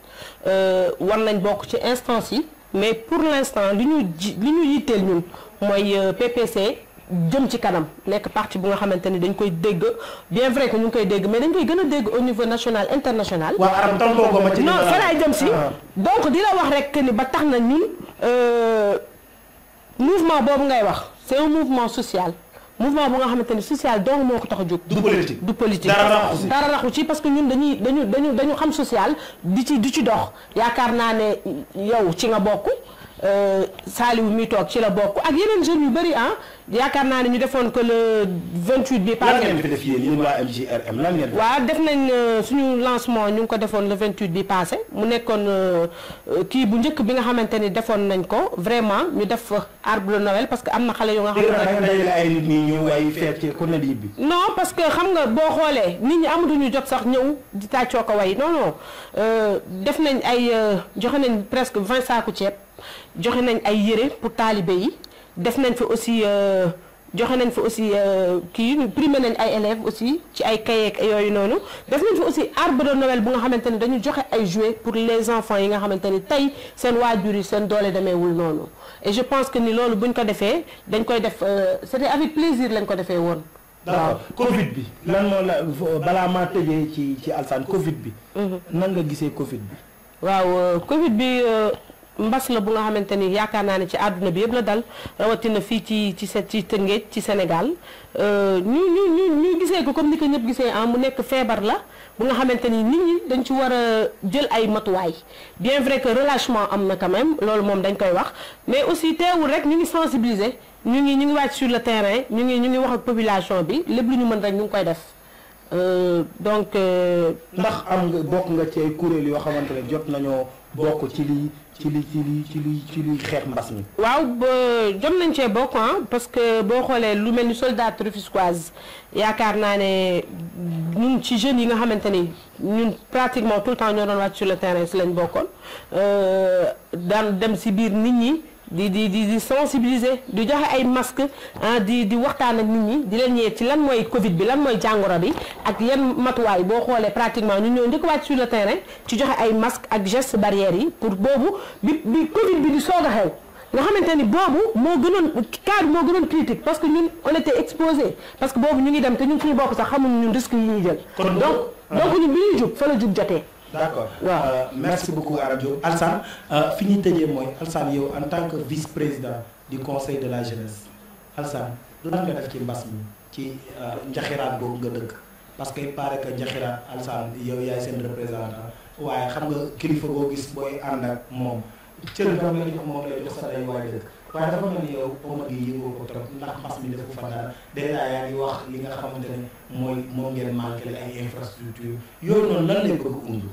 war nañ bokk ci instance yi mais pour l'instant li ñu ji li ñu yitteel ñun mooy euh, PPC jëm ci kanam nekk parti bu nga xamante ni dañ koy dégg bien vrai que ñu ngi koy dégg mais dañ koy gën a dégg au niveau national international. waa arab tontoo ko ma ci. non fa laay jëm si Ah. donc di la wax rek que ni ba tax na ñun euh, mouvement boobu ngay wax c'est un mouvement social mouvement bu nga xamante ni social donc moo ko tax a jóg. du politique. du politique dara raxu si. dara raxu ci parce que ñun dañuy dañu dañu dañu xam social di ci di ci dox yaakaar naa ne yow ci nga bokk euh, Saliou mi toog ci la bokk ak yeneen jeunes yu bëri ah yaakaar naa ne ñu defoon que le 28 bi lan passé ngeen fi def yéen yéen waa MJRM lan ngeen fi waaw def nañ euh, suñu lancement ñu ngi ko defoon le 28 bi passé mu nekkoon euh, euh, kii bu njëkk bi nga xamante ni defoon nañ ko vraiment ñu def fa arbre de Noël parce que am na xale yu nga dégg naa da xamante nga dajale ay nit ñi ñëw ay feet ci ku ne di bi non parce que xam nga boo xoolee nit ñi amatuñu jot sax ñëw di tàccoo ko way non non euh, def nañ ay euh, joxe nañ presque 20 saaku ceeb joxe nañ ay yére pour taalibe yi def nañ fa aussi euh, joxe nañ fa aussi euh, kii primé nañ ay élèves aussi ci ay kayeek yooyu noonu def nañ fa aussi arbre de Noël bu nga xamante ni dañu joxe ay jouets pour les enfants yi nga xamante ni tey seen waajur yi seen doole demeewul noonu et je pense que ni loolu buñ ko defee dañ koy def euh, c'était avec plaisir lañ ko defee woon d'accord Covid bi lan moo la balaa maa tëjee ci ci alsaan Covid bi nan nga gisee Covid bi waaw euh, Covid bi euh, mbas la bu nga xamante ni yaakaar naa ne ci àdduna bi yëpp la dal rawatina fii ci ci se- ci Tëngéej ci Sénégal euh, ñu ñu ñu ñu gisee ko comme ni ko ñëpp gisee ah mu nekk feebar la bu nga xamante ni nit ñi dañ ci war a jël ay matuwaay bien vrai que relâchement am na quand même loolu moom dañ koy wax mais aussi teewul rek ñu ngi sensibiliser ñu ngi ñu ngi wàcc sur le terrain ñu ngi ñu ngi wax ak population bi lépp lu ñu mën rek ñu ngi koy def Euh, donc. euh, ndax am nga bokk nga ci ay kuréel yoo xamante ne jot nañoo bokk ci li ci li ci li ci li ci li xeex mbas mi waaw ba jom nañ cee bokk ah parce que boo xoolee lu mel ni soldat rufisquoise yaakaar naa ne ñun ci jeunes yi nga xamante ni ñun pratiquement tout le temps ñoo doon wàcc sur le terrain si lañ bokkoon euh, daan dem si biir nit ñi di di di di sensibiliser di joxe ay masque ah di di waxtaan ak nit ñi di leen ñëwee ci lan mooy Covid bi lan mooy jàngoro bi ak yan matuwaay boo xoolee pratiquement ñu ñëw njëkk wàcc sur le terrain ci joxe ay masque ak gestes barrières yi pour boobu bi bi Covid bi di soog a xew nga xamante ni boobu moo gënoon cas bi moo gënoon critique parce que ñun on était exposé parce que boobu ñu ngi dem te ñun suñu bopp sax xamuñu ñun risque yi ñuy jël Kon donc boobu- donc ñun bi ñuy jug fa la jug jotee d'accord Waaw. Euh, merci beaucoup Aram Diop Alsane euh, fi ñuy tëjee mooy Alsane yow en tant que vice-président du conseil de la jeunesse Alsane lan nga def ci mbas mi ci euh, njaxiraat boobu nga dëkk parce que il paraît que njaxiraat Alsane yow yaay seen représentant waaye xam nga kilifa boo gis booy ànd ak moom cër bi nga jox moom lay jox sa day waay dëkk waaye dafa mel ni yow Omar gi yëngoo ko trop ndax mbas mi defu fa dara déjà yaa ngi wax li nga xamante ne mooy moom ngeen manqué la ay infrastructure yooyu noonu lan lay bëgg undu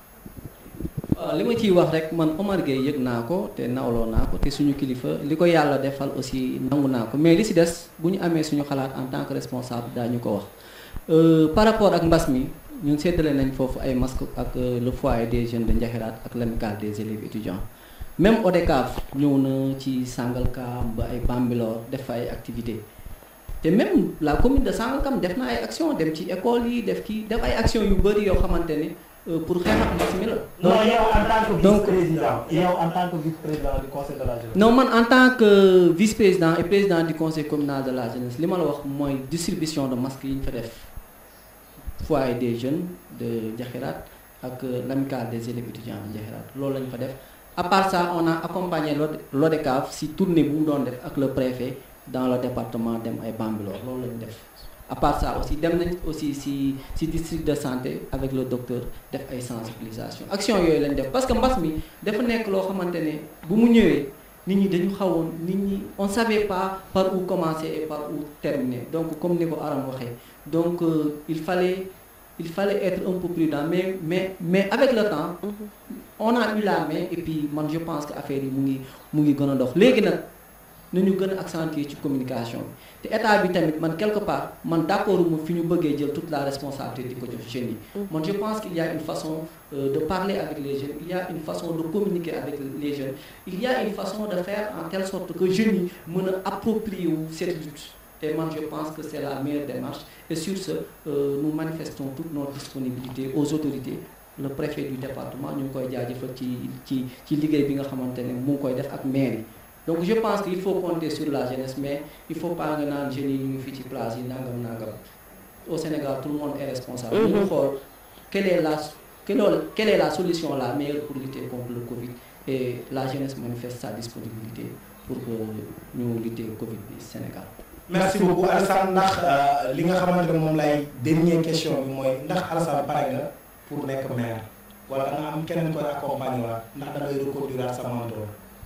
waaw li ma ciy wax rek man Omar Gueye yëg naa ko te nawloo naa ko te suñu kilifa li ko yàlla defal aussi nangu naa ko mais li si des bu ñu amee suñu xalaat en tant que responsable daañu ko wax Euh, par rapport ak mbas mi ñun séddale nañ foofu ay masques ak euh, le foyer des jeunes de Ndiakhirate ak l'amicale des élèves étudiants même ODCAV ñëw na ci Sangalkam ba ay Bambilor def fa ay activités te même la commune de Sangalkam def na ay action dem ci école yi def kii def ay action yu bëri yoo xamante ne euh, pour xeex ak mbas mi la. non yow en tant que donc- vice-président yow en tant que vice-président du conseil de la jeunesse. non man en tant que vice-président et président du conseil communal de la jeunesse li ma la wax mooy distribution de masques yi ñu fa def foyer des jeunes de Ndiakhirate ak euh, l'amicale des élèves étudiants de Ndiakhirate loolu lañ fa def à part ça on a accompagné l'O- l'ODCAV si tournée bu mu doon def ak le préfet dans le département dem ay Bambilor loolu lañ def à part ça aussi dem nañ aussi si si district de santé avec le docteur def ay sensibilisation action yooyu lañ def parce que mbas mi dafa nekk loo xamante ne bu mu ñëwee nit ñi dañu xawoon nit ñi on savait pas par où commencer et par où terminer donc comme ni ko Aram waxee donc euh, il fallait il fallait être un peu prudent mais mais mais avec le temps on a eu la main et puis man je pense que affaire yi mu ngi mu ngi gën a dox léegi nag nañu gën a accentuer ci communication bi te état bi tamit man quelque part man d'accord mu fi ñu bëggee jël toute la responsabilité di ko jox jeunes yi man je pense qu'il y a une façon euh, de parler avec les jeunes il y a une façon de communiquer avec les jeunes il y a une façon de faire en telle sorte que jeunes yi mën a approprier wu cette lutte et man je pense que c'est la meilleure démarche et sur ce euh, nous manifestons toute notre disponibilité aux autorités le préfet du département ñu ngi koy jaajëfal ci ci ci liggéey bi nga xamante ne mu ngi koy def ak maire yi donc je pense qu'il faut compter sur la jeunesse mais il faut pas nga naan jeunes yi ñu ngi fii ci place yi nangam nangam au Sénégal tout le monde est responsable ñu ngi xool quelle est la quelle est- quelle est la solution la meilleure pour lutter contre le Covid et la jeunesse manifeste sa disponibilité pour que ñu lutter Covid bi Sénégal merci beaucoup Alassane ndax euh, li nga xamante ne moom lay dernière question bi mooy ndax Alassane pare nga pour nekk maire wala da nga am keneen koy accompagner waat ndax da ngay reconduire sa mentor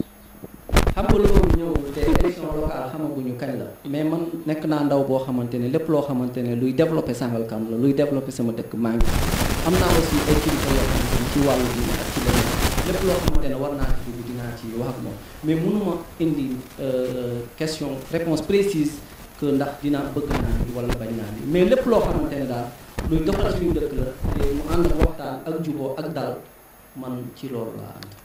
xam nga loolu ñëw te élection locale xamaguñu kañ la mais man nekk naa ndaw boo xamante ne lépp loo xamante ne luy développer Sangalkam la luy développer sama dëkk maa ngi am naa aussi ay kilifa yoo xamante ne ci wàllu diine ak ci leneen lépp loo xamante ne war naa ci dugg dinaa ci wax ak moom mais mënuma indi euh, question réponse précise que ndax dinaa bëgg naa ni wala bañ naa ni mais lépp loo xamante ne daal luy doxal suñu dëkk la te mu ànd ak waxtaan ak juboo ak dal man ci loolu laa ànd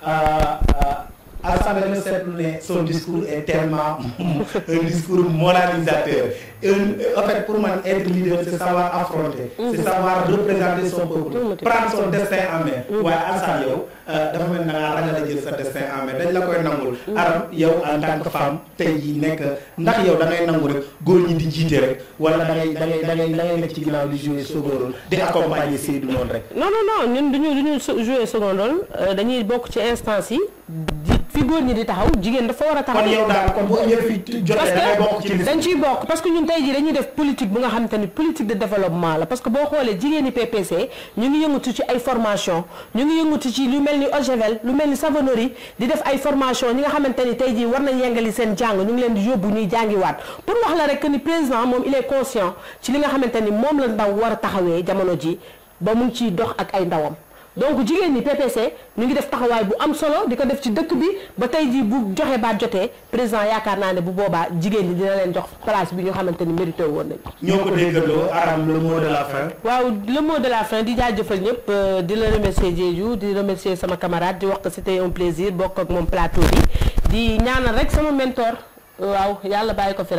Alassane dañu seetlu ne son discours est tellement un discours moralisateur Un- en fait pour man être leader c'est savoir affronter c'est savoir représenter son peuple prendre son destin en main waaye Alassane yow euh, dafa mel na ngaa ragal a jël sa destin en main dañ la koy nangul aram yow en tant que femme tey jii nekk ndax yow da ngay nangu rek góor ñi di jiite rek wala da ngay da ngay da ngay da ngay nekk ci ginnaaw di jouer second rôle di accompagner Seydou noonu rek non non non ñun duñu duñu so- jouer second rôle euh, dañuy bokk ci instance yi di fi góor ñi di taxaw jigéen dafa war a taxaw kon yow daal kon bu ñëw fi jotee parce da ngay bokk ci que liste dañ ciy bokk parce que ñun tey jii dañuy def politique bu nga xamante ni politique de développement la parce que boo xoolee jigéeni PPC ñu ngi yëngatu ci ay formation ñu ngi yëngatu ci lu mel ni Ogevel lu mel ni savonnerie di def ay formation ñi nga xamante ni tey jii war nañ yengali seen jàng ñu ngi leen di yóbbu ñuy jàngiwaat pour wax la rek que ni président moom il est conscient ci li nga xamante ni moom la ndaw war a taxawee jamono ji ba mu ngi ciy dox ak ay ndawam donc jigéen ñi PPC ñu ngi def taxawaay bu am solo di ko def ci dëkk bi ba tey jii bu joxe baat jotee président yaakaar naa ne bu boobaa jigéen ñi dina leen jox place bi ñu xamante ni mérité woon nañ ñoo ko déggandoo aram le mot de la fin waaw le mot de la fin di jaajëfal ñëpp euh, di la remercier Diédhiou di remercier sama camarade di wax que c'était un plaisir bokk ak moom plateau bi di ñaanal rek sama mentor waaw yàlla bàyyi ko fi rek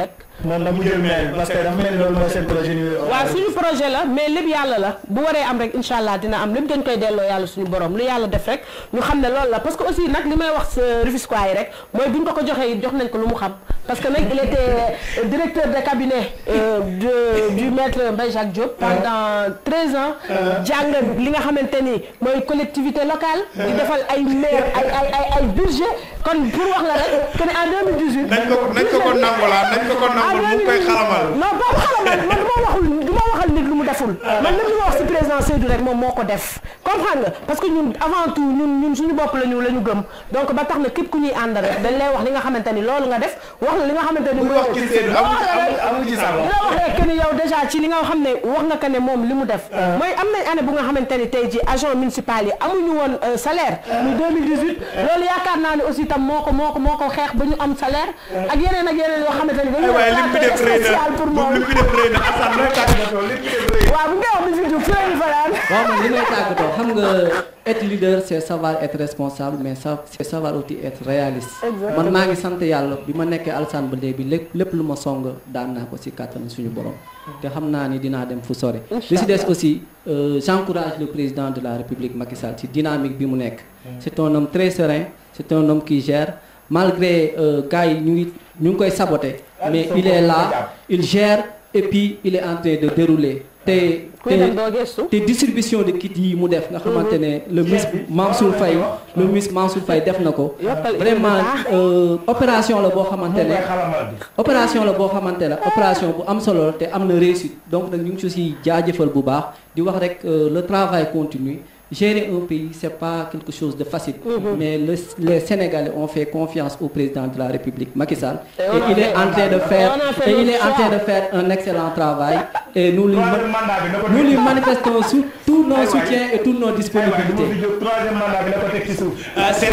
moom na mu jël maire parce que dafa mel ni loolu mooy seen projet ñu waaw suñu projet la mais lépp yàlla la bu waree am rek incha allah dina am lépp dañ koy delloo yàlla suñu borom lu yàlla def rek ñu xam ne loolu la parce que aussi nag li may wax sa Rufisquois yi rek mooy bu ñu ko ko joxee it jox nañ ko lu mu xam parce que nag il était directeur de cabinet euh, de du maître Mbaye Jacques Diop pendant 13 ans jàng li nga xamante ni mooy collectivité locale di defal ay maire ay ay ay ay budget kon pour wax la rek que ne en 2018 nañ ko nañ ko ko nangolaa nañ ko ko nangol mu ngi koy xalamal non boobu xalamal man du ma waxul du ma waxal nit lu mu deful man lépp lu ma wax si président Seydou rek moom moo ko def comprendre nga parce que ñun avant tout ñun ñun suñu bopp la ñu la ñu gëm donc ba tax na képp ku ñuy ànd rek dañ lay wax li nga xamante ni loolu nga def wax la li nga xamante ni muy wax ci Seydou amu ci amu ci sago la wax rek que ni yow déjà ci li nga xam ne wax nga que ne moom li mu def mooy am nañ année bu nga xamante ni tey ji agent municipal yi amuñu woon salaire muy 2018 loolu yaakaar naa ne aussi tam moo ko moo ko moo ko xeex ba ñu am salaire ak yeneen ak yeneen yoo xamante ni dañu waaye lim bi def rëy na spécial pour moom lim bi def rëy na Assane looy tàggatoo lim bi def rëy na waaw bu ngay wax bi fi fi lañu fanaan waaw man li may tàggatoo xam nga être leader c'est savoir être responsable mais ça c'est savoir aussi être réaliste man maa ngi sant yàlla bi ma nekkee Alassane ba léegi lépp lépp lu ma song daan naa ko ci kàttan suñu borom te xam naa ni dinaa dem fu sore li ci des aussi euh, j'encourage le président de la République Macky Sall ci dynamique bi mu nekk c'est un homme très serein c'est un homme qui gère malgré euh, gars yi ñu ngi ñu ngi koy saboter mais il est là il gère et puis il est en train de dérouler te kuy dem doo gestu te distribution de kit yi mu def nga xamante ne le ministre Mansour Faye le ministre Mansour Faye def na ko Yokkal vraiment euh, opération la boo xamante ne xalamal bi opération la boo xamante ne opération bu am solo la te am na réussite donc nag ñu ngi si jaajëfal bu baax di wax rek euh, le travail continue gérer un pays c'est pas quelque chose de facile mais le, les Sénégalais ont fait confiance au président de la République Macky Sall Et et on a il est fait- en train de faire on a fait et il notre est en train choix. de faire un excellent travail et nous lui troisième mandat bi na ko nous teg lui manifestons sous tous nos waay. soutiens et toutes nos aywa du ma disponibilités fi jóg troisième mandat bi na ko teg ci suuf Ah, c'est-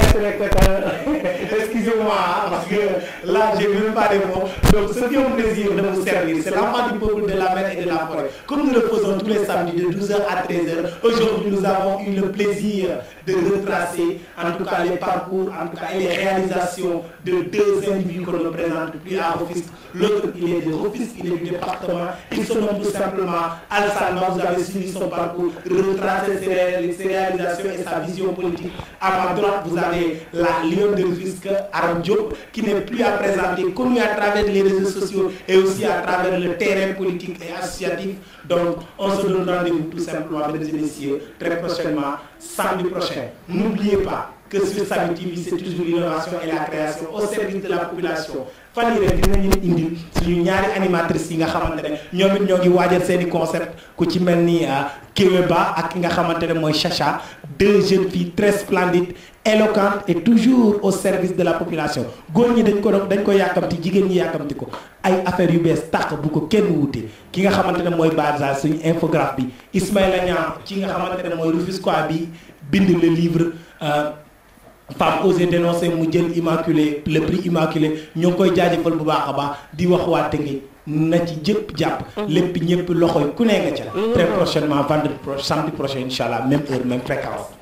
c'est Excusez-moi, hein, parce que là, j'ai même pas les mots. Donc, ce qui est un plaisir de vous servir, c'est l'enfant du peuple de la mer et de la forêt. Comme nous le faisons tous les samedis de 12h à 13h, aujourd'hui, nous avons eu le plaisir de retracer, en tout cas, les parcours, en tout cas, et les réalisations de deux individus qu'on ne présente plus à Rufisque. L'autre, il est de Rufisque, il est du département. Il se nomme tout simplement Alassane Ba. Vous avez suivi son parcours, retracer ses, ré- ses réalisations et sa vision politique. À ma droite, vous avez la Lyon de Rufisque, Aram Diop, qui n'est plus à présenter, connu à travers les réseaux sociaux et aussi à travers le terrain politique et associatif. Donc, on se donne rendez-vous tout simplement, mesdames et messieurs, très prochainement, samedi prochain. N'oubliez pas que sur Samy TV, c'est toujours l'innovation et la création au service de la population. fan yii rek dinañu leen indil suñu ñaari animatrices yi nga xamante ne ñoom it ñoo ngi waajal seen i concept ku ci mel ni Kéwé Ba ak ki nga xamante ne mooy Chacha deux jeunes filles très splendides éloquentes et toujours au service de la population góor ñi dañ ko doon dañ ko yàkkamti jigéen ñi yàkkamti ko ay affaires yu bees tàq bu ko kenn wuute ki nga xamante ne mooy Barza suñu infographe bi Ismaïla Niang ci nga xamante ne mooy Rufisquois bi bind le livre. euh, femme osé dénoncer mu jël immaculé le prix immaculé ñoo ngi koy jaajëfal bu baax a baax di wax waa Tëngéej na ci jëpp jàpp lépp ñëpp loxo yi ku ne nga ca très prochainement vendredi pro samedi prochain incha allah même heure même fréquence